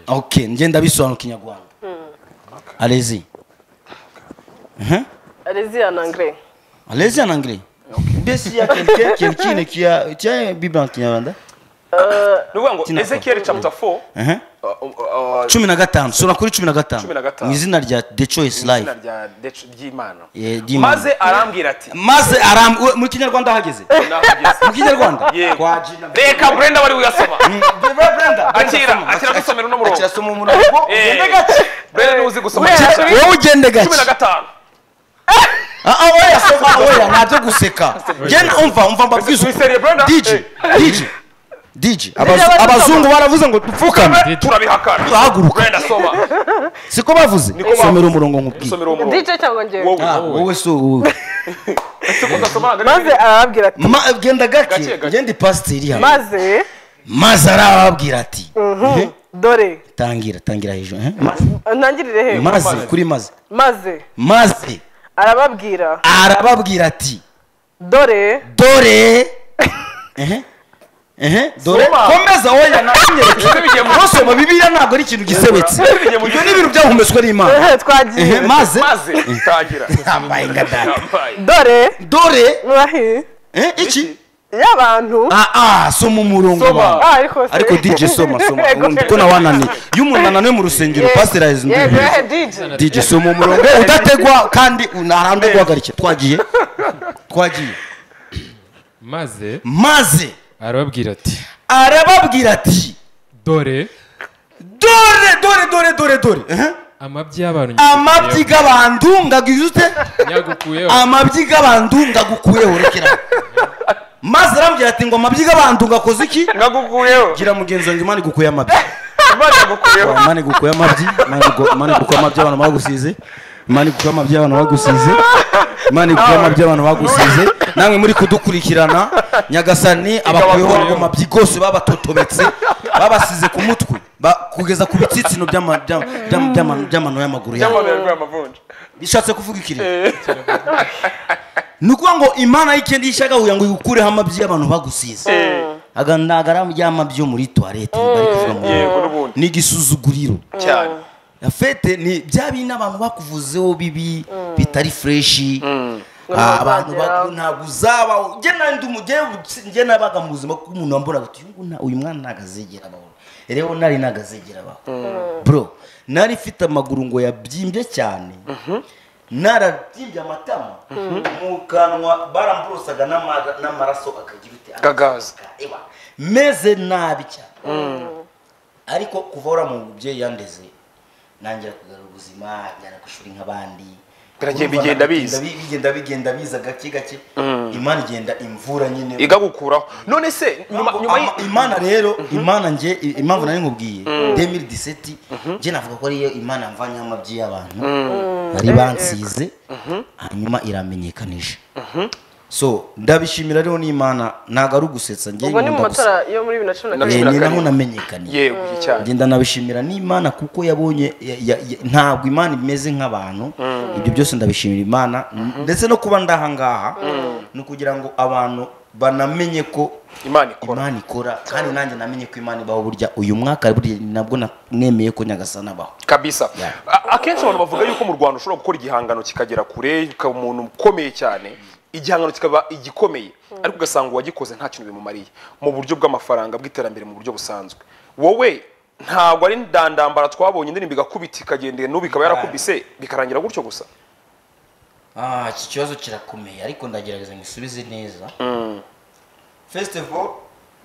ok ngenda bisobanura kinyarwanda alezi Mhm. areziya na ngre alezi en anglais mbese s'il y a quelqu'un quelqu'un qui a tu as une bible en kinyarwanda ni ukuvuga ngo Tina- ezekiyeli chapter 4 Mhm. uh, uh, uh, cumi na gatanu sura kuri cumi na Cumi na gatanu gatanu. mu izina rya the choice izina life rya Dec- ry'imana Eh, ry'Imana. maze arambwira ati maze aram we- mu kinyarwanda ahageze naho ugeze. mu kinyarwanda Yego. Kwa jina- reka brenda wari uyasoma Brenda, Brenda, Akira, soma. akira dusomera uno murongo. Akira soma umurongo Eh, ugende gake brenda niwe uzi gusoma Brenda, cyane. wowe ugende cumi na gake gatanu Ah, ah, oya soma oya ntabyo guseka genda umva umva mbabwiza Mr. Lebrada, DJ eh. DJ DJ Nibyo abazu- bari abazungu baravuze ngo dupfukame turabihakana Tuhaguruka. brenda soma siko bavuze Niko bavuze. somera umurongo nkubwiye usomera uwo murongo dice cyangwa ngewe wowe Ah, wowe si wowe ese ko udasomana maze arababwira ati Ma- genda Gake, gake gake. genda ipasiteri hano maze maze arababwira ati Mhm. dore tangira tangira hejuru eh? Ma- ntangirire he maze kuri maze maze maze arababwira arababwira ati dore dore Ehe. Ehe, dore Soma. komeza oya Ese bigiye mu- nanyereke usoma bibiliya ntabwo ari ikintu gisebetse Ese bigiye mu- ibyo ni ibintu byahumetswe n'imana Ehe, twagiye Ehe, maze maze tangira Ambaye nga data. Yambaye. dore dore mwahi eh, iki y'abantu ah ah soma umurongo Soma. wawe. Ah, ariko se. ariko DJ soma soma Yego. undi ko nawananiye iyo umuntu ananiwe mu rusengero Yego. pasiteri ahize undi Yego, muntu. ehe, DJ. DJ soma umurongo udategwa kandi ntarambwe guhagarikira twagiye twagiye maze maze arababwira ati arababwira ati dore dore dore dore dore dore Eh? amabyi y'abantu amabyi g'abantu ngagize ute nyagukuyeho amabyi g'abantu ngagukuyeho rekera maze arambwira ati ngo amabyi g'abantu ngakoze iki ngagukuyeho gira mugenzi wanjye imana igukuye amabyi imana yagukuyeho imana igukuye amabyi imana igu- imana igukuye amabyi y'abantu bagusize imana igukuye amabyi y'abantu bagusize imana iguhe amabyi abantu bagusize namwe muri kudukurikirana nyagasani abakuyeho Ikabakuyeho. ayo mabyi rwose babatotobetse babasize ku mutwe ba- kugeza ku bitsitsino by'ama- by'ama- by'ama- by'ama- by'amano y'amaguru yabo Byamabere rw'amavunja. bishatse kuvuga ikiri ni ukuvuga ngo imana y'ikindi yishagahuye ngo igukureho amabyi y'abantu bagusize Eh, aga ntago ari amabyo muri tuwarete bari kuvuga mu yego n'ubundi ni igisuzuguriro cyane afete ni bya bindi abantu bakuvuzeho bibi bitari fureshi Ngo Ah, abantu ntazageraho. ba- ntabwo uzaba njye na ndi umugebu njye nabaga mu buzima bw'umuntu wamburaga uti "Uyu nta- uyu mwana ntabwo azigera abaho rero nari ntabwo azigera abaho bro nari mfite amaguru ngo yabyimbye cyane narabyimbye amatama mu kanwa baramburosaga n'ama- n'amaraso akagira uti Gagaza. Ewa, meze nabi cyane ariko kuva ura mu mubyeyi yandeze ntangira kugarura ubuzima njyana ku ishuri nk'abandi Biragiye Urumva bigenda bigenda biza. bi- bigenda bigenda biza gake gake imana igenda imvura nyine igagukuraho none se nyuma nyuma Ama- y'i- imana rero imana nge i- impamvu nari nkubwiye 2017 nge navuga ko ariyo imana mvanyeho amabyi y'abantu bari bansize hanyuma iramenyekanisha so ndabishimira rero n'imana ntabwo ari ugusetsa nge ubwo ni mu nkunda gusetsa. matara yo muri bibiri na cumi na Eh, karindwi ni Namenyekanye. naho namenyekaniye yego cyane ngenda nabishimira n'imana kuko yabonye ya- ya- ya- ntabwo imana imeze nk'abantu ibyo byose ndabishimira imana ndetse no kuba ndahangaha ni ukugira ngo abantu banamenye ko imana ikora imana ikora kandi nanjye namenye ko imana ibaho burya uyu mwaka burya nabwo na- nemeye ko nyagasana abaho kabisa A- akenshi abantu bavuga yuko mu rwanda ushobora gukora igihangano kikagera kure ukaba umuntu ukomeye cyane igihangano kikaba igikomeye ariko ugasanga uwagikoze nta kintu bimumariye mu buryo bw'amafaranga bw'iterambere mu buryo busanzwe wowe ntabwo ari ndandambara twabonye indirimbo igakubita ikagenda n'ubu ikaba yarakubise bikarangira gutyo gusa Ah, iki kibazo kirakomeye ariko ndagerageza ngisubize neza first of all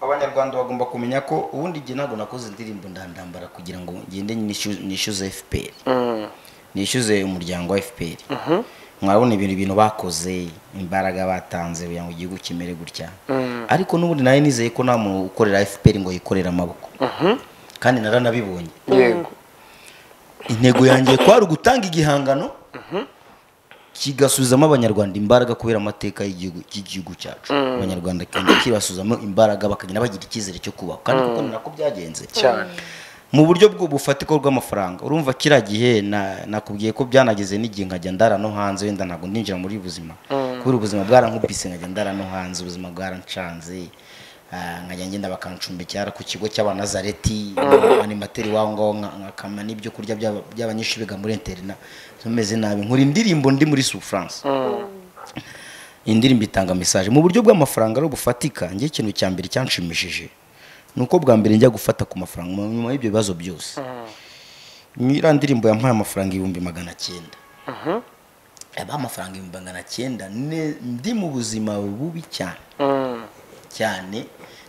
abanyarwanda bagomba kumenya ko ubundi igihe ntabwo nakoze indirimbo ndandambara kugira ngo ngende nishu- nishyuze fpr nishyuze umuryango wa fpr mwarabona ibintu ibintu bakoze imbaraga batanze kugira ngo igihugu kimere gutya ariko n'ubundi nari nizeye ko nta muntu ukorera fpr ngo yikorere amaboko kandi naranabibonye yego intego yanjye kwari ugutanga igihangano kigasubizamo abanyarwanda imbaraga kubera amateka y'igihugu cy'igihugu cyacu abanyarwanda kandi kibasubizamo imbaraga bakagenda bagira icyizere cyo kubaho kandi kuko ni nako byagenze cyane mu buryo bwo bufatika bw'amafaranga urumva kiriya gihe na- nakubwiye ko byanageze n'igihe nkajya ndara no hanze wenda ntabwo ndinjira muri buzima kubera ubuzima bwarankubise nkajya ndara no hanze ubuzima bwarancanze ah, nkajya ngenda bakancumbikira ku kigo cy'abanazareti animateri waho ngaho nka- nkakama n'ibyo kurya by'aba- by'abanyeshuri biga muri interina tumeze nabi nkora indirimbo ndi muri sufurance indirimbo itanga mesaje mu buryo bw'amafaranga rero bufatika njye ikintu cya mbere cyanshimishije ni uko bwa mbere njya gufata ku mafaranga mu- nyuma y'ibyo bibazo byose mwiriya ndirimbo yampaye amafaranga ibihumbi magana cyenda yabaha amafaranga ibihumbi magana cyenda ne- ndi mu buzima bubi cyane cyane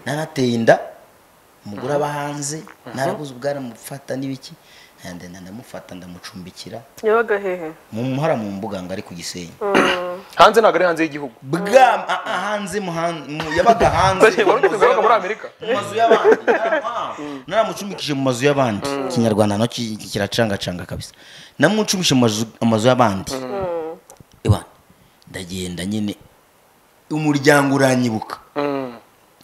narateye inda umugore aba hanze narabuze ubwaramufata n'ibiki ndagenda ndamufata ndamucumbikira yabaga hehe mu muhara mu mbuga ngari ku gisenyi hanze ntabwo ari hanze y'igihugu bwa a- a- hanze mu han- mu- yabaga hanze Wari ugeze yabaga muri Amerika? mu mazu y'abandi naramucumikije mu mazu y'abandi ikinyarwanda nacyo kiracangacanga kabisa namucumikije mu mazu- amazu y'abandi Ewa, ndagenda nyine umuryango uranyibuka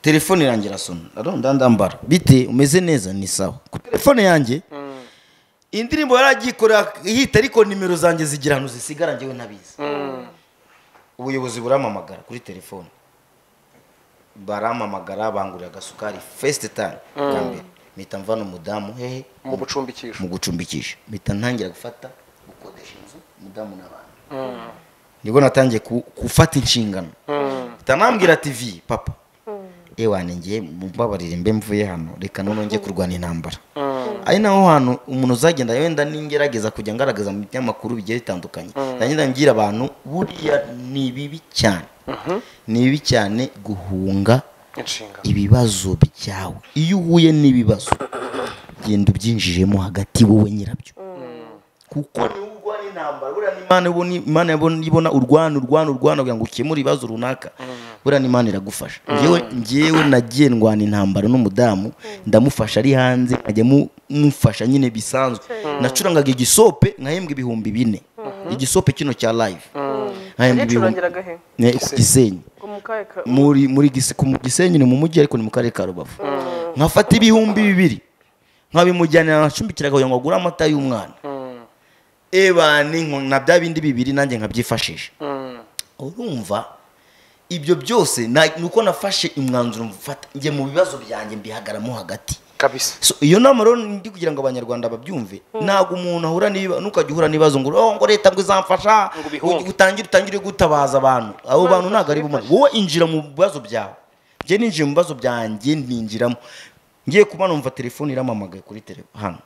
telefone yanjye irasona aronda ndambara bite umeze neza ni sawa ku telefone yanjye indirimbo yaragikorera ihita ariko nimero zanjye zigira ahantu zisigara njyewe ntabizi ubuyobozi buramamagara kuri telefone baramamagara bangurira agasukari fesite tani bwa mbere mpita mvana umudamu hehe mu bucumbikisho mu gucumbikisha mpita ntangira gufata gukodesha inzu umudamu n'abantu nibwo natangiye ku- gufata inshingano mpita nambwira tivi papa ewa ninjye mbabarire mbe mvuye hano reka noneho njye kurwana intambara ari naho hantu umuntu uzagenda wenda n'ingerageza kujya ngaragaza mu binyamakuru bigiye bitandukanye nagenda mbwira abantu buriya ni bibi cyane ni bibi cyane guhunga inshingano ibibazo byawe iyo uhuye n'ibibazo genda ubyinjijemo hagati wowe nyirabyo kuko niba urwana intambara buriya ni imana ibona imana ibona ibona urwana urwana urwana kugira ngo ukemure ibibazo runaka buriya ni imana iragufasha njyewe njyewe nagiye ndwana intambara n'umudamu ndamufasha ari hanze nkajya mu- mufasha nyine bisanzwe nacurangaga igisope nkahembwa ibihumbi bine igisope kino cya live yacurangiraga he Ne, ku gisenyi Ngo mu kahe ka muri muri gise ku gisenyi ni mu mujyi ariko ni mu karere ka rubavu nkafata ibihumbi bibiri nkabimujyanira nkacumbikira kugira ngo agure amata y'umwana eba ni nko- na bya bindi bibiri nanjye nkabyifashisha urumva ibyo byose na- ni uko nafashe umwanzuro mfata njye mu bibazo byanjye mbihagaramo hagati kabisa So, iyo nama rero ndi kugira ngo abanyarwanda babyumve ntabwo umuntu ahura n'ibibazo ntukajya uhura n'ibibazo ngo "Oh, ngo leta ngo izamfasha Ngo ubihunge." ugi- utangire utangire gutabaza abantu abo bantu ntabwo ari bumwe wowe injira mu bibazo byawe njye ninjiye mu bibazo byanjye ninjiramo ngiye kuba numva telefone iramamagaye kuri telefone hano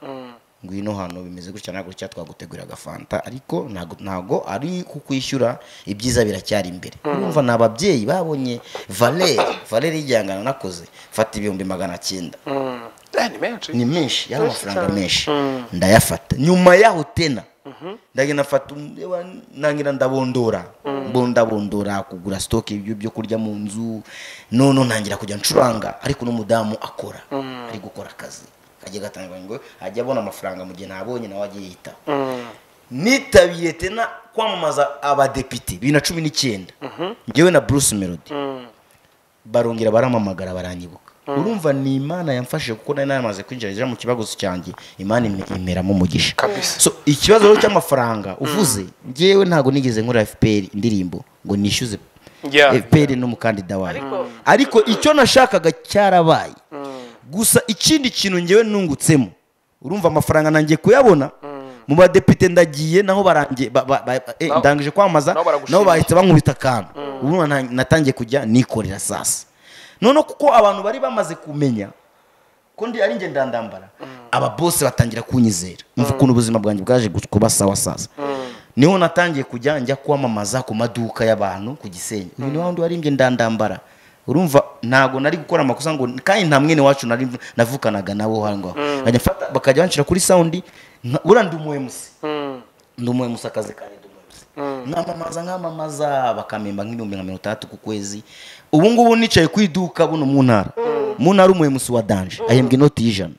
ngwino hano bimeze gutya ntabwo cya twagutegurira agafanta ariko ntabwo ntabwo ari kukwishyura ibyiza biracyari imbere urumva ni ababyeyi babonye valeri valeri y'igihangano nakoze fata ibihumbi magana cyenda Eh, ni menshi ni menshi yari Menshi amafaranga cyane. menshi ndayafata nyuma yaho tena ndagenda fata nangira ndabondora mbo ndabondora kugura sitoke byo kurya mu nzu none ntangira kujya ncuranga ariko n'umudamu akora ari gukora akazi kajya gatanga ngo ajya abona amafaranga mu gihe ntabonye nawe agiye yitaho nitabiye tena kwamamaza abadepite bibiri na cumi n'icyenda ngewe na bruce melody barongera baramamagara baranyibuka urumva ni imana yamfashije kuko nari namaze kwinjira rero mu kibazo cyanjye imana ime- imperamo umugisha kabisa So, ikibazo rero cy'amafaranga uvuze ngewe ntabwo nigeze nkora fpr indirimbo ngo nishyuze Yeah. fpr n'umukandida wayo Ariko- ariko icyo nashakaga cyarabaye gusa ikindi kintu ngewe nungutsemo urumva amafaranga nangiye kuyabona mu badepite ndagiye naho barangiye ba- ba- ba- eh, Nabo- ndangije kwamamaza nabo baragushimisha. nabo bahita bankubita akantu ubu nta- natangiye kujya nikorera sasa noneho kuko abantu bari bamaze kumenya ko ndi ari ngenda ndambara aba bose batangira kunyizera mva ukuntu ubuzima bwanjye bwaje gu- kuba sawa sasa niho natangiye kujya njya kwamamaza ku maduka y'abantu ku gisenyi uyu ni wa wundi wari ngenda ndambara urumva ntabwo nari gukora amakosa ngo kandi nta mwene wacu nari navukanaga nabo aho ngaho Nkajya mfata- bakajya banshira kuri sawundi nka- uriya ndi umu MC ndumuwe musakazi kandi ndumuwe nkamamaza nkamamaza bakamemba nk'ibihumbi nka mirongo itandatu ku kwezi ubu ngubu nicaye ku iduka buno mu ntara mu ntara umuwe musi wa danje ahembwa inoti y'ijana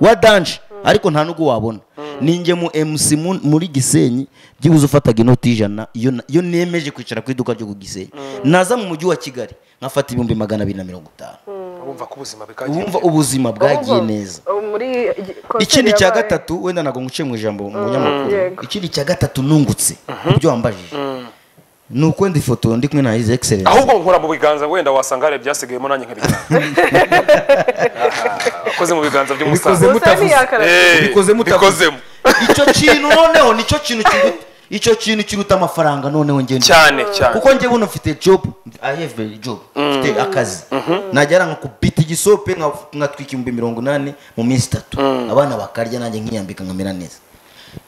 wa danje ariko nta n'ubwo wabona ninjye mu emusi muri gisenyi byibuze ufataga inoti y'ijana iyo na- iyo nemeje kwicara ku iduka ryo ku gisenyi naza mu mujyi wa kigali nkafata ibihumbi magana abiri na mirongo itanu urumva ko ubuzima wumva bikagiye ubuzima bwagiye Ahubwo, neza uh, muri igi- konseri ikindi cya yabaye- gatatu wenda ntabwo nguciye mu ijambo mu banyamakuru yego. ikindi cya gatatu nungutse ibyo wambajije ni uko ndi ifoto ndi kumwe na hizi egiserensi ahubwo nkora mu biganza wenda wasanga hari ibyasigayemo nanjye nkabijyana wakoze mu biganza Ubikoze by'umusaza Gusa mutavuze. ntiyakarabye. Eh, Ubikozemo utavuze. bikozemo icyo kintu noneho nicyo kintu kiruta icyo kintu kiruta amafaranga noneho ngenda cyane cyane kuko njye buno mfite job I have a job mfite akazi najya nka kubita igisope nka- nkatwika ibihumbi mirongo inani mu minsi itatu abana bakarya nanjye nkiyambika nkamera neza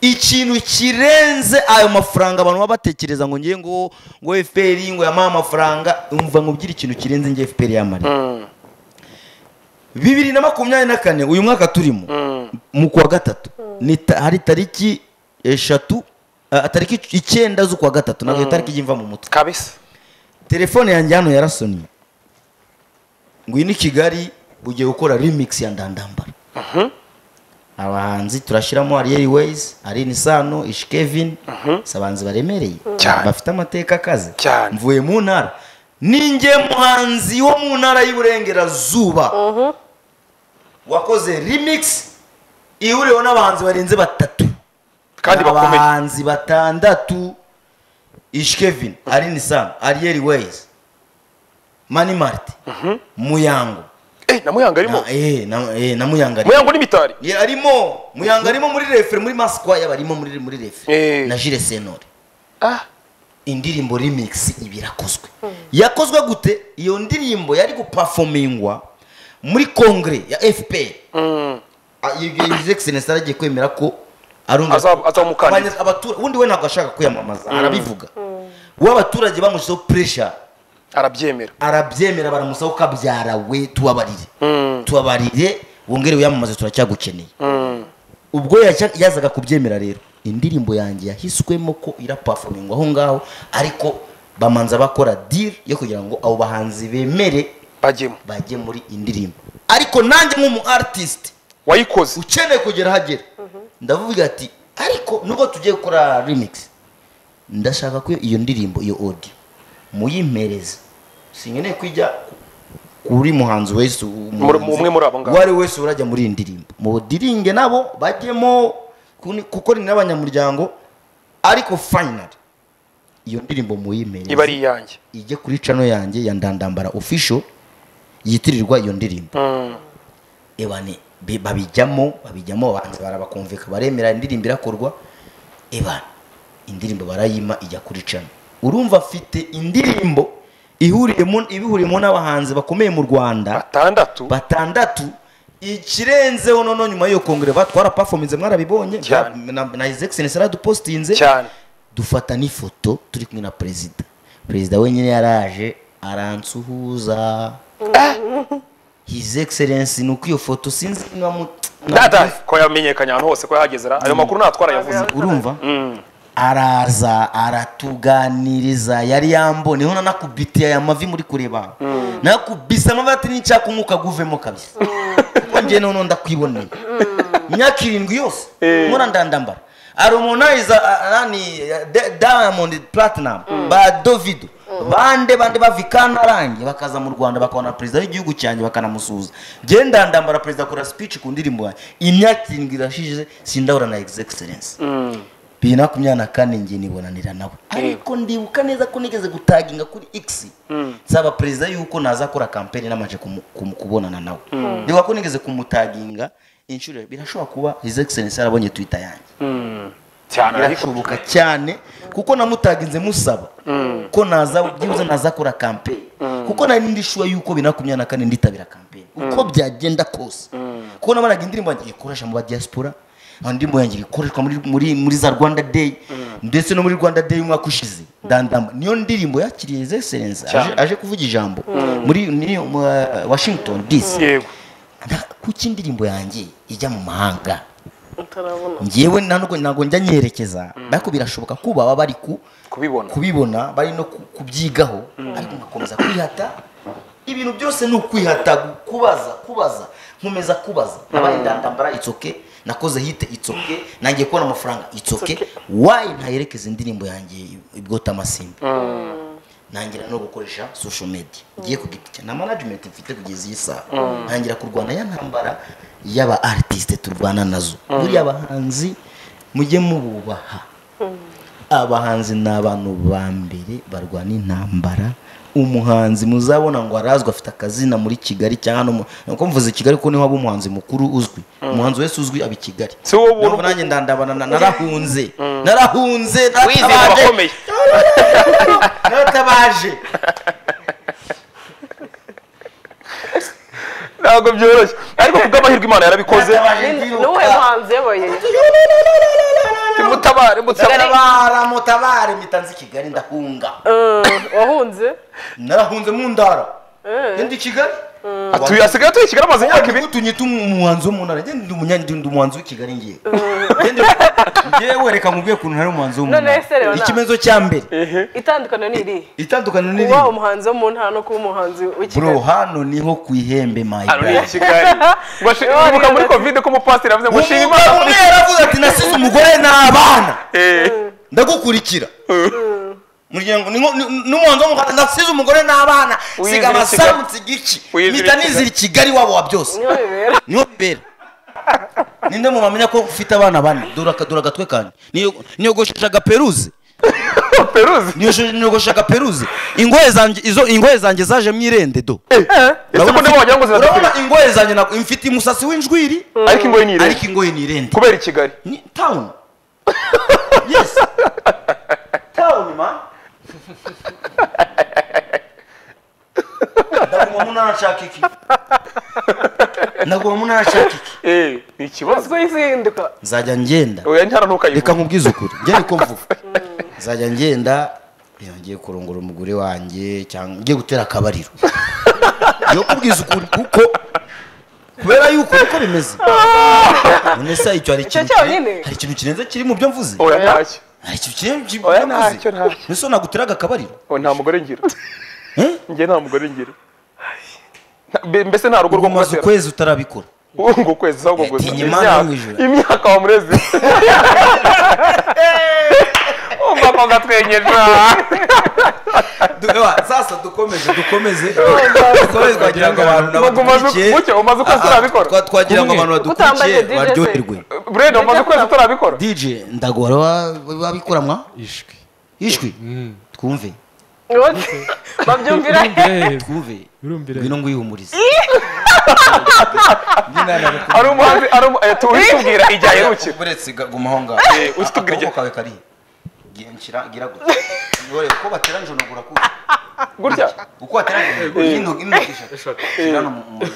ikintu kirenze ayo mafaranga abantu baba batekereza ngo ngiye ngo ngo fpr ngo yampaye amafaranga umva nkubwire ikintu kirenze ngiye fpr yamariye bibiri na makumyabiri na kane uyu mwaka turimo mu kwa gatatu ni ta- hari tariki eshatu ah, tariki icyenda z'ukwa gatatu ntabwo iyo tariki ijya imva mu mutwe kabisa telefone yanjye hano yarasonye ngwino i kigali ugiye gukora remix ya ndandambara abahanzi turashyiramo ariyeri weyizi arini sano ishi kevin si abahanzi baremereye Cyane. bafite amateka akaze Cyane. mvuye mu ntara ninjye muhanzi wo mu ntara y'uburengerazuba wakoze remix ihuriweho n'abahanzi barenze batatu kandi bakomeye abahanzi batandatu ish kevin arini sam ariyeri weyizi mani marite muyango eh na muyanga arimo Na- eh, na- eh, na muyanga arimo. muyanga n'imitari Ye, arimo muyanga arimo muri refere muri masikwaya barimo muri muri refere Eh. na jire senore ah indirimbo remix iba irakozwe yakozwe gute iyo ndirimbo yari gupafomingwa muri kongere ya fpr mm. Ah, iyo his excellence yaragiye kwemera ko arumva Azaba- azaba umukandida. Abanya- abatura- ubundi we ntabwo ashaka kwiyamamaza arabivuga we abaturage bamushyizeho pressure arabyemera arabyemera baramusaba ko abyara we tubabarire tubabarire wongere wiyamamaze turacyagukeneye ubwo yacya- yazaga kubyemera rero indirimbo yanjye yahiswemo ko irapafomingwa aho ngaho ariko bamanza bakora deal yo kugira ngo abo bahanzi bemere bajyemo bajye muri indirimbo ariko nanjye nk'umu artist wayikoze ukeneye kugera ahagera ndavuga ati ariko nubwo tugiye gukora remix ndashaka ko iyo ndirimbo iyo odi muyimpereze sinkeneye kujya kuri muhanzi wese umuhanzi umwe muri abo ngabo. uwo ari we wese urajya muri iyi ndirimbo mudiringe nabo bajyemo kuni- kuko ni n'abanyamuryango ariko fayinari iyo ndirimbo muyimpereze iba ari iyanjye ijye kuri cano yanjye ya ndandambara official yitirirwa iyo ndirimbo ebane bi- babijyamo babijyamo abahanzi barabakumvika baremera indirimbo irakorwa ebane indirimbo barayima ijya kuri cano urumva afite indirimbo ihuriyemo ibihuriyemo n'abahanzi bakomeye mu rwanda batandatu batandatu ikirenzeho noneho nyuma y'iyo kongere ba twarapafominze mwarabibonya Cyane. na, na his excellence yaradupostinze cyane dufata n'ifoto turi kumwe na perezida perezida wenyine yaraje aransuhuza his excellence ni uko iyo foto sinzi niba mu- nada ko yamenyekanye ahantu hose ko yahageze ra- ayo makuru nta twarayavuze urumva araza aratuganiriza yari yamboneho nanakubitiye aya mavi muri kureba nakubise amavi ati n'icyaka umwuka guvemo kabisa kuko njye noneho ndakwiboneye imyaka irindwi yose nkora ndandambara harmonize diamond platinum ba dovido bande bande bavikana arange bakaza mu rwanda bakabona perezida w'igihugu cyanjye bakanamusuhuza njye ndandambara perezida akora speech ku ndirimbo yanjye imyaka irindwi irashize sindahura na his excellence bibiri na makumyabiri na kane njye nibonanira nawe ariko ndibuka neza ko nigeze gutaginga kuri x nsaba perezida yuko nazakora kampeni namanje kumu- kumu- kubonana nawe ndibuka ko nigeze kumutaginga inshuro birashobora kuba his excellence yarabonye twitter yanjye cyane ariko birashoboka cyane kuko namutaginze musaba ko naza byibuze nazakora kampeni kuko nari ndishuwa yuko bibiri na makumyabiri na kane nditabira kampeni uko byagenda kose kuko nabaraga indirimbo yanjye ikoresha mu badiaspora aho indirimbo yanjye ikoreshwa muri, muri, muri za rwanda day ndetse no muri rwanda day umwaka ushize ndandamba niyo ndirimbo yakiriye his excellence aje, aje kuvuga ijambo muri ni, mu, uh, washington dc yego Nda- kuki indirimbo yanjye ijya mu mahanga utarabona njyewe ntabwo ntabwo njya nyerekeza ariko birashoboka ko baba bari ku kubibona kubibona bari no ku- kubyigaho ariko nkakomeza kwihata ibintu byose ni ukwihata gu- kubaza kubaza nkomeza kubaza nabaye ndandambara itsoke nakoze hite itsoke nangiye kubona amafaranga itsoke wayi ntayerekeza indirimbo yanjye ibwota amasimbi ntangira no gukoresha social media ngiye ku giti cyanjye. nta management mfite kugeza iyi saha ntangira kurwana ya ntambara y'aba artiste turwana nazo buriya abahanzi mujye mububaha abahanzi ni abantu ba mbere barwana intambara umuhanzi muzabona ngo arazwi afite akazina muri kigali cyangwa no mu nuko mvuze kigali ko niho aba umuhanzi mukuru uzwi umuhanzi wese uzwi aba i kigali Si wowe ubona- Ntabwo nanjye ndandabana na- narahunze narahunze wize naratabaje. abakomeye naratabaje ntabwo byoroshye ariko kubw'amahirwe imana yarabikoze Naratabaje n'uwe kwiruka. muhanzi yabaye mutabare mutabare Mutabara, mutabare mitanzi kigali ndahunga wahunze narahunze mu ndara ndi kigali atuye asigaye atuye i kigali amaze imyaka ibiri utu nyita umuhanzi wo mu ntara njye ndi umunya- ndi- ndi umuhanzi w'ikigali ngiye Njye- njye wereka mubwiye ukuntu ntari umuhanzi wo mu None se rero ntara na- ikimezo cya mbere itandukaniro ni iri itandukaniro ni kuba riri umuhanzi wo mu ntara no kuba umuhanzi w'ikigali bro hano niho ku ihembe my hano ni i guy kigali Bashi- Yo, Ibuka muri neza. kovide ko umupasiteri yavuze ngo shima umugabo imana umwe yaravuze ati nasize umugore n'abana Eh, ndagukurikira muryango ni nko- ni- n'umuhanzi wo mu Rwanda nasize umugore n'abana Wiyizire siga Kigali. amasamutse igici Wiyizire mpita Kigali. nizira i kigali wabo wa byose niho bibera niho bibera ninde mu bamenya ko ufite abana bane dore aka- dore agatwe kanjye Niyo- niyogoshesha agaperuze peruzi Niyoshe- niyogoshesha agaperuze ingohe zanjye izo ingohe zanjye zajemo irende do ese ko Urabona ndimo wagira ngo mfite- urabona ziradukurikira ingohe zanjye ntabwo- mfite umusatsi w'injwiri ariko imbohe ni irebe ariko ingohe ni irende kubera i kigali ni town yes town man ndaguma mu ntara nshaka iki ndaguma mu ntara nshaka iki Eh, ni ikibazo ubwo yizinduka nzajya ngenda oya ntara ntukayivuge reka nkubwize ukuri njye niko mvuga nzajya ngenda iyo ngiye kurongora umugore wanjye cyangwa ngiye gutera akabariro yo kubwiza ukuri kuko kubera yuko niko bimeze none se icyo hari ikintu cyonyine. kire- hari ikintu kirenze kiri mu byo mvuze oya ntacyo hari ikintu kirenze kiri mu Oya, byo mvuze ntacyo, ntacyo. mbese naguteraga akabariro oya nta mugore ngira Eh? njye nta mugore ngira Nta- be- mbese nta rugo rwo umaze kumutera ukwezi utarabikora ngo ukwezi ahubwo Eh, gusa tinya imana yo mu ijuru. imyaka wamureze umva umukobwa atwenyeje sasa dukomeze dukomeze dukomeze twagira ngo abantu Umaze- gutya, umaze ukwezi turabikora. twagira ngo abantu Utambaye badukurikiye DJ se. baryoherwe burenda umaze ukwezi utarabikora dj ndagora wa- wabikuramwa ishwi ijwi twumve babyumvira he Eh, twumve Urumvira. ngwino ngwihumurize ari umuhanzi ari umu- eh, tu- utubwira igihe aherukira uretse gumaho ngaho Eh, utubwira igihe- akaboko kawe kariya Gira- nshyira gira gutya Ntore, uko batera nijoro ugura kuki gutya uko watera nijoro ino ino t-shirt. Shyira hano mu- mu-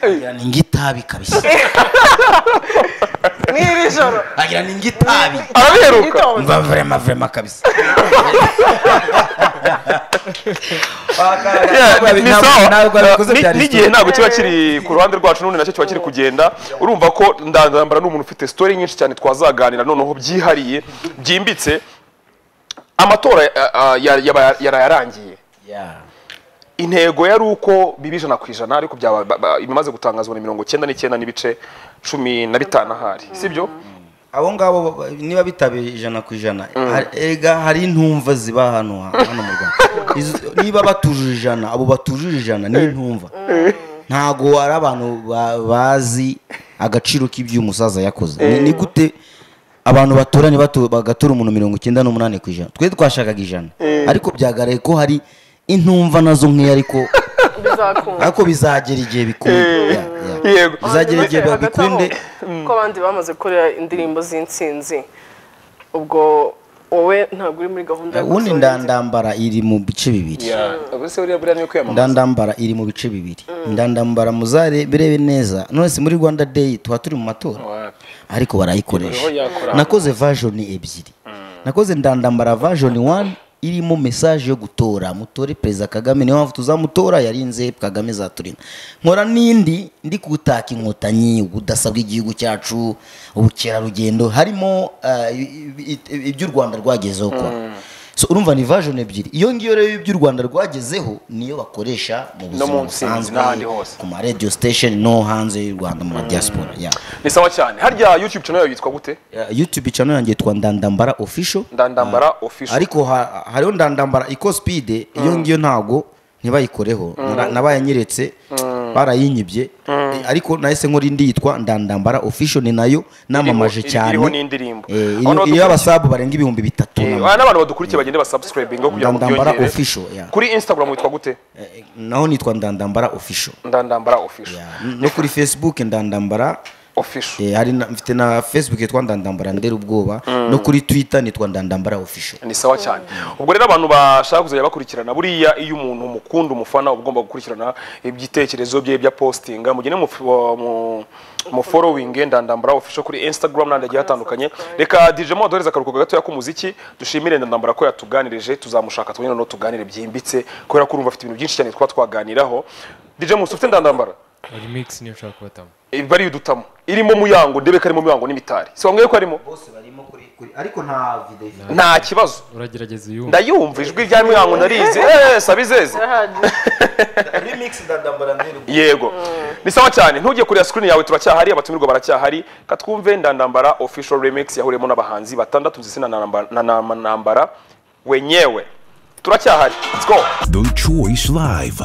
agira ni ngitabi kabisa n'iri joro agira ni ngitabi arabiheruka itonze mba vrema vrema kabisa Yeah, Ntabwo ni ntabwo- sawa. ntabwo abikoze Ni- byari n'igihe ntabwo kiba kiri ku ruhande rwacu n'ubundi nacyo kiba kiri kugenda urumva ko ndandambara ni umuntu ufite sitori nyinshi cyane twazaganira noneho byihariye byimbitse amatora ah, ah, ya- yaba yaraye arangiye intego yari uko biba ijana ku ijana ariko byaba- ba- ba- ibimaze gutangazwa ni mirongo icyenda n'icyenda n'ibice cumi na bitanu ahari sibyo abo ngabo ba- ba- niba bitabe ijana ku ijana hari- erega hari intumva ziba hano ha- hano mu rwanda Izo- niba batujuje ijana abo batujuje ijana ni intumva ntago ari abantu ba- bazi agaciro k'ibyo umusaza yakoze Ni- ni gute abantu batoranye bato- bagatora umuntu mirongo icyenda n'umunani ku ijana twe twashakaga ijana ariko byagaraye ko hari intumva nazo nk'iyo ariko bizakunda ariko bizagera igihe bikunde Yeah, yeah. yego bizagera igihe Ndetse hagati aho, bikunde ko abandi bamaze gukorera indirimbo z'insinzi ubwo wowe ntabwo uri muri gahunda yo ubundi gusohora inzi- ndandambara iri mu bice bibiri ese buriya buriya niyo kwiyamamaza ndandambara iri mu bice bibiri ndandambara muzare birebe neza none si muri rwanda day tuba turi mu matora Wapi. ariko barayikoresha Niho yakora. nakoze version ebyiri nakoze ndandambara version one irimo message yo gutora mutore perezida kagame niyo mpamvu tuzamutora yarinze kagame zaturinda nkora n'indi ndi gutaka inkotanyi ubudasa bw'igihugu cyacu ubukerarugendo harimo ah, i- i- i- iby'u rwanda rwagezeho kwa so urumva ni version ebyiri iyo ngiyo rero iby'u rwanda rwagezeho niyo bakoresha mu buzima mu ntsinzi n'ahandi busanzwe hose. ku ma radio station no hanze y'u rwanda mu ma diaspora yeah. ni sawa cyane harya youtube channel yawe yitwa gute Uh, youtube channel yanjye yitwa ndandambara official ndandambara official ariko ha- hariho ndandambara iko speed iyo ngiyo ntago ntibayikoreho Nara- nabayanyeretse barayinyibye Eh, ariko nahise nkora indi yitwa ndandambara official ni nayo namamaje iri- cyane iriho n'indirimbo. Eh, iyo- Abantu iyo badukurikiye- abasabu barenga ibihumbi bitatu Eh, na- ah, n'abantu badukurikiye bagende basubscribinga kugira ngo Ndandambara byongere official, yeah. kuri instagram witwa gute eh, naho nitwa ndandambara official ndandambara official Yeah. N- no kuri facebook ndandambara official eh, hari na- mfite na facebook yitwa ndandambara ndera ubwoba no kuri twitter nitwa ndandambara official ni sawa cyane ubwo rero abantu bashaka kuzajya bakurikirana buriya iyo umuntu mukunda umufana uba ugomba gukurikirana ibitekerezo bye bya postinga mugende mufu- wa- mu mu following ndandambara official kuri instagram n'ahandi hagiye hatandukanye reka dj mo aduhereze akaruhuko gatoya k'umuziki dushimire ndandambara ko yatuganirije tuzamushaka twongere noneho tuganire byimbitse kubera ko urumva afite ibintu byinshi cyane twaba twaganiraho dj musi ufite ndandambara remix niyo nshaka kubatamo bari udutamo irimo muyango ndebe ko arimo muyango n'imitari si wambwiye ko arimo ariko nta video nta kibazo uragerageza uyu ndayumva ijwi rya muyango narizi Eh, sabizeze Birahagije. yego ni sawa cyane ntujye kureba screen yawe turacyahari abatumirwa baracyahari katwumve ndandambara official remix yahuriyemo n'abahanzi batandatu ndetse na Namba- na Namba- nambara wenyewe turacyahari let's go The Choice Live.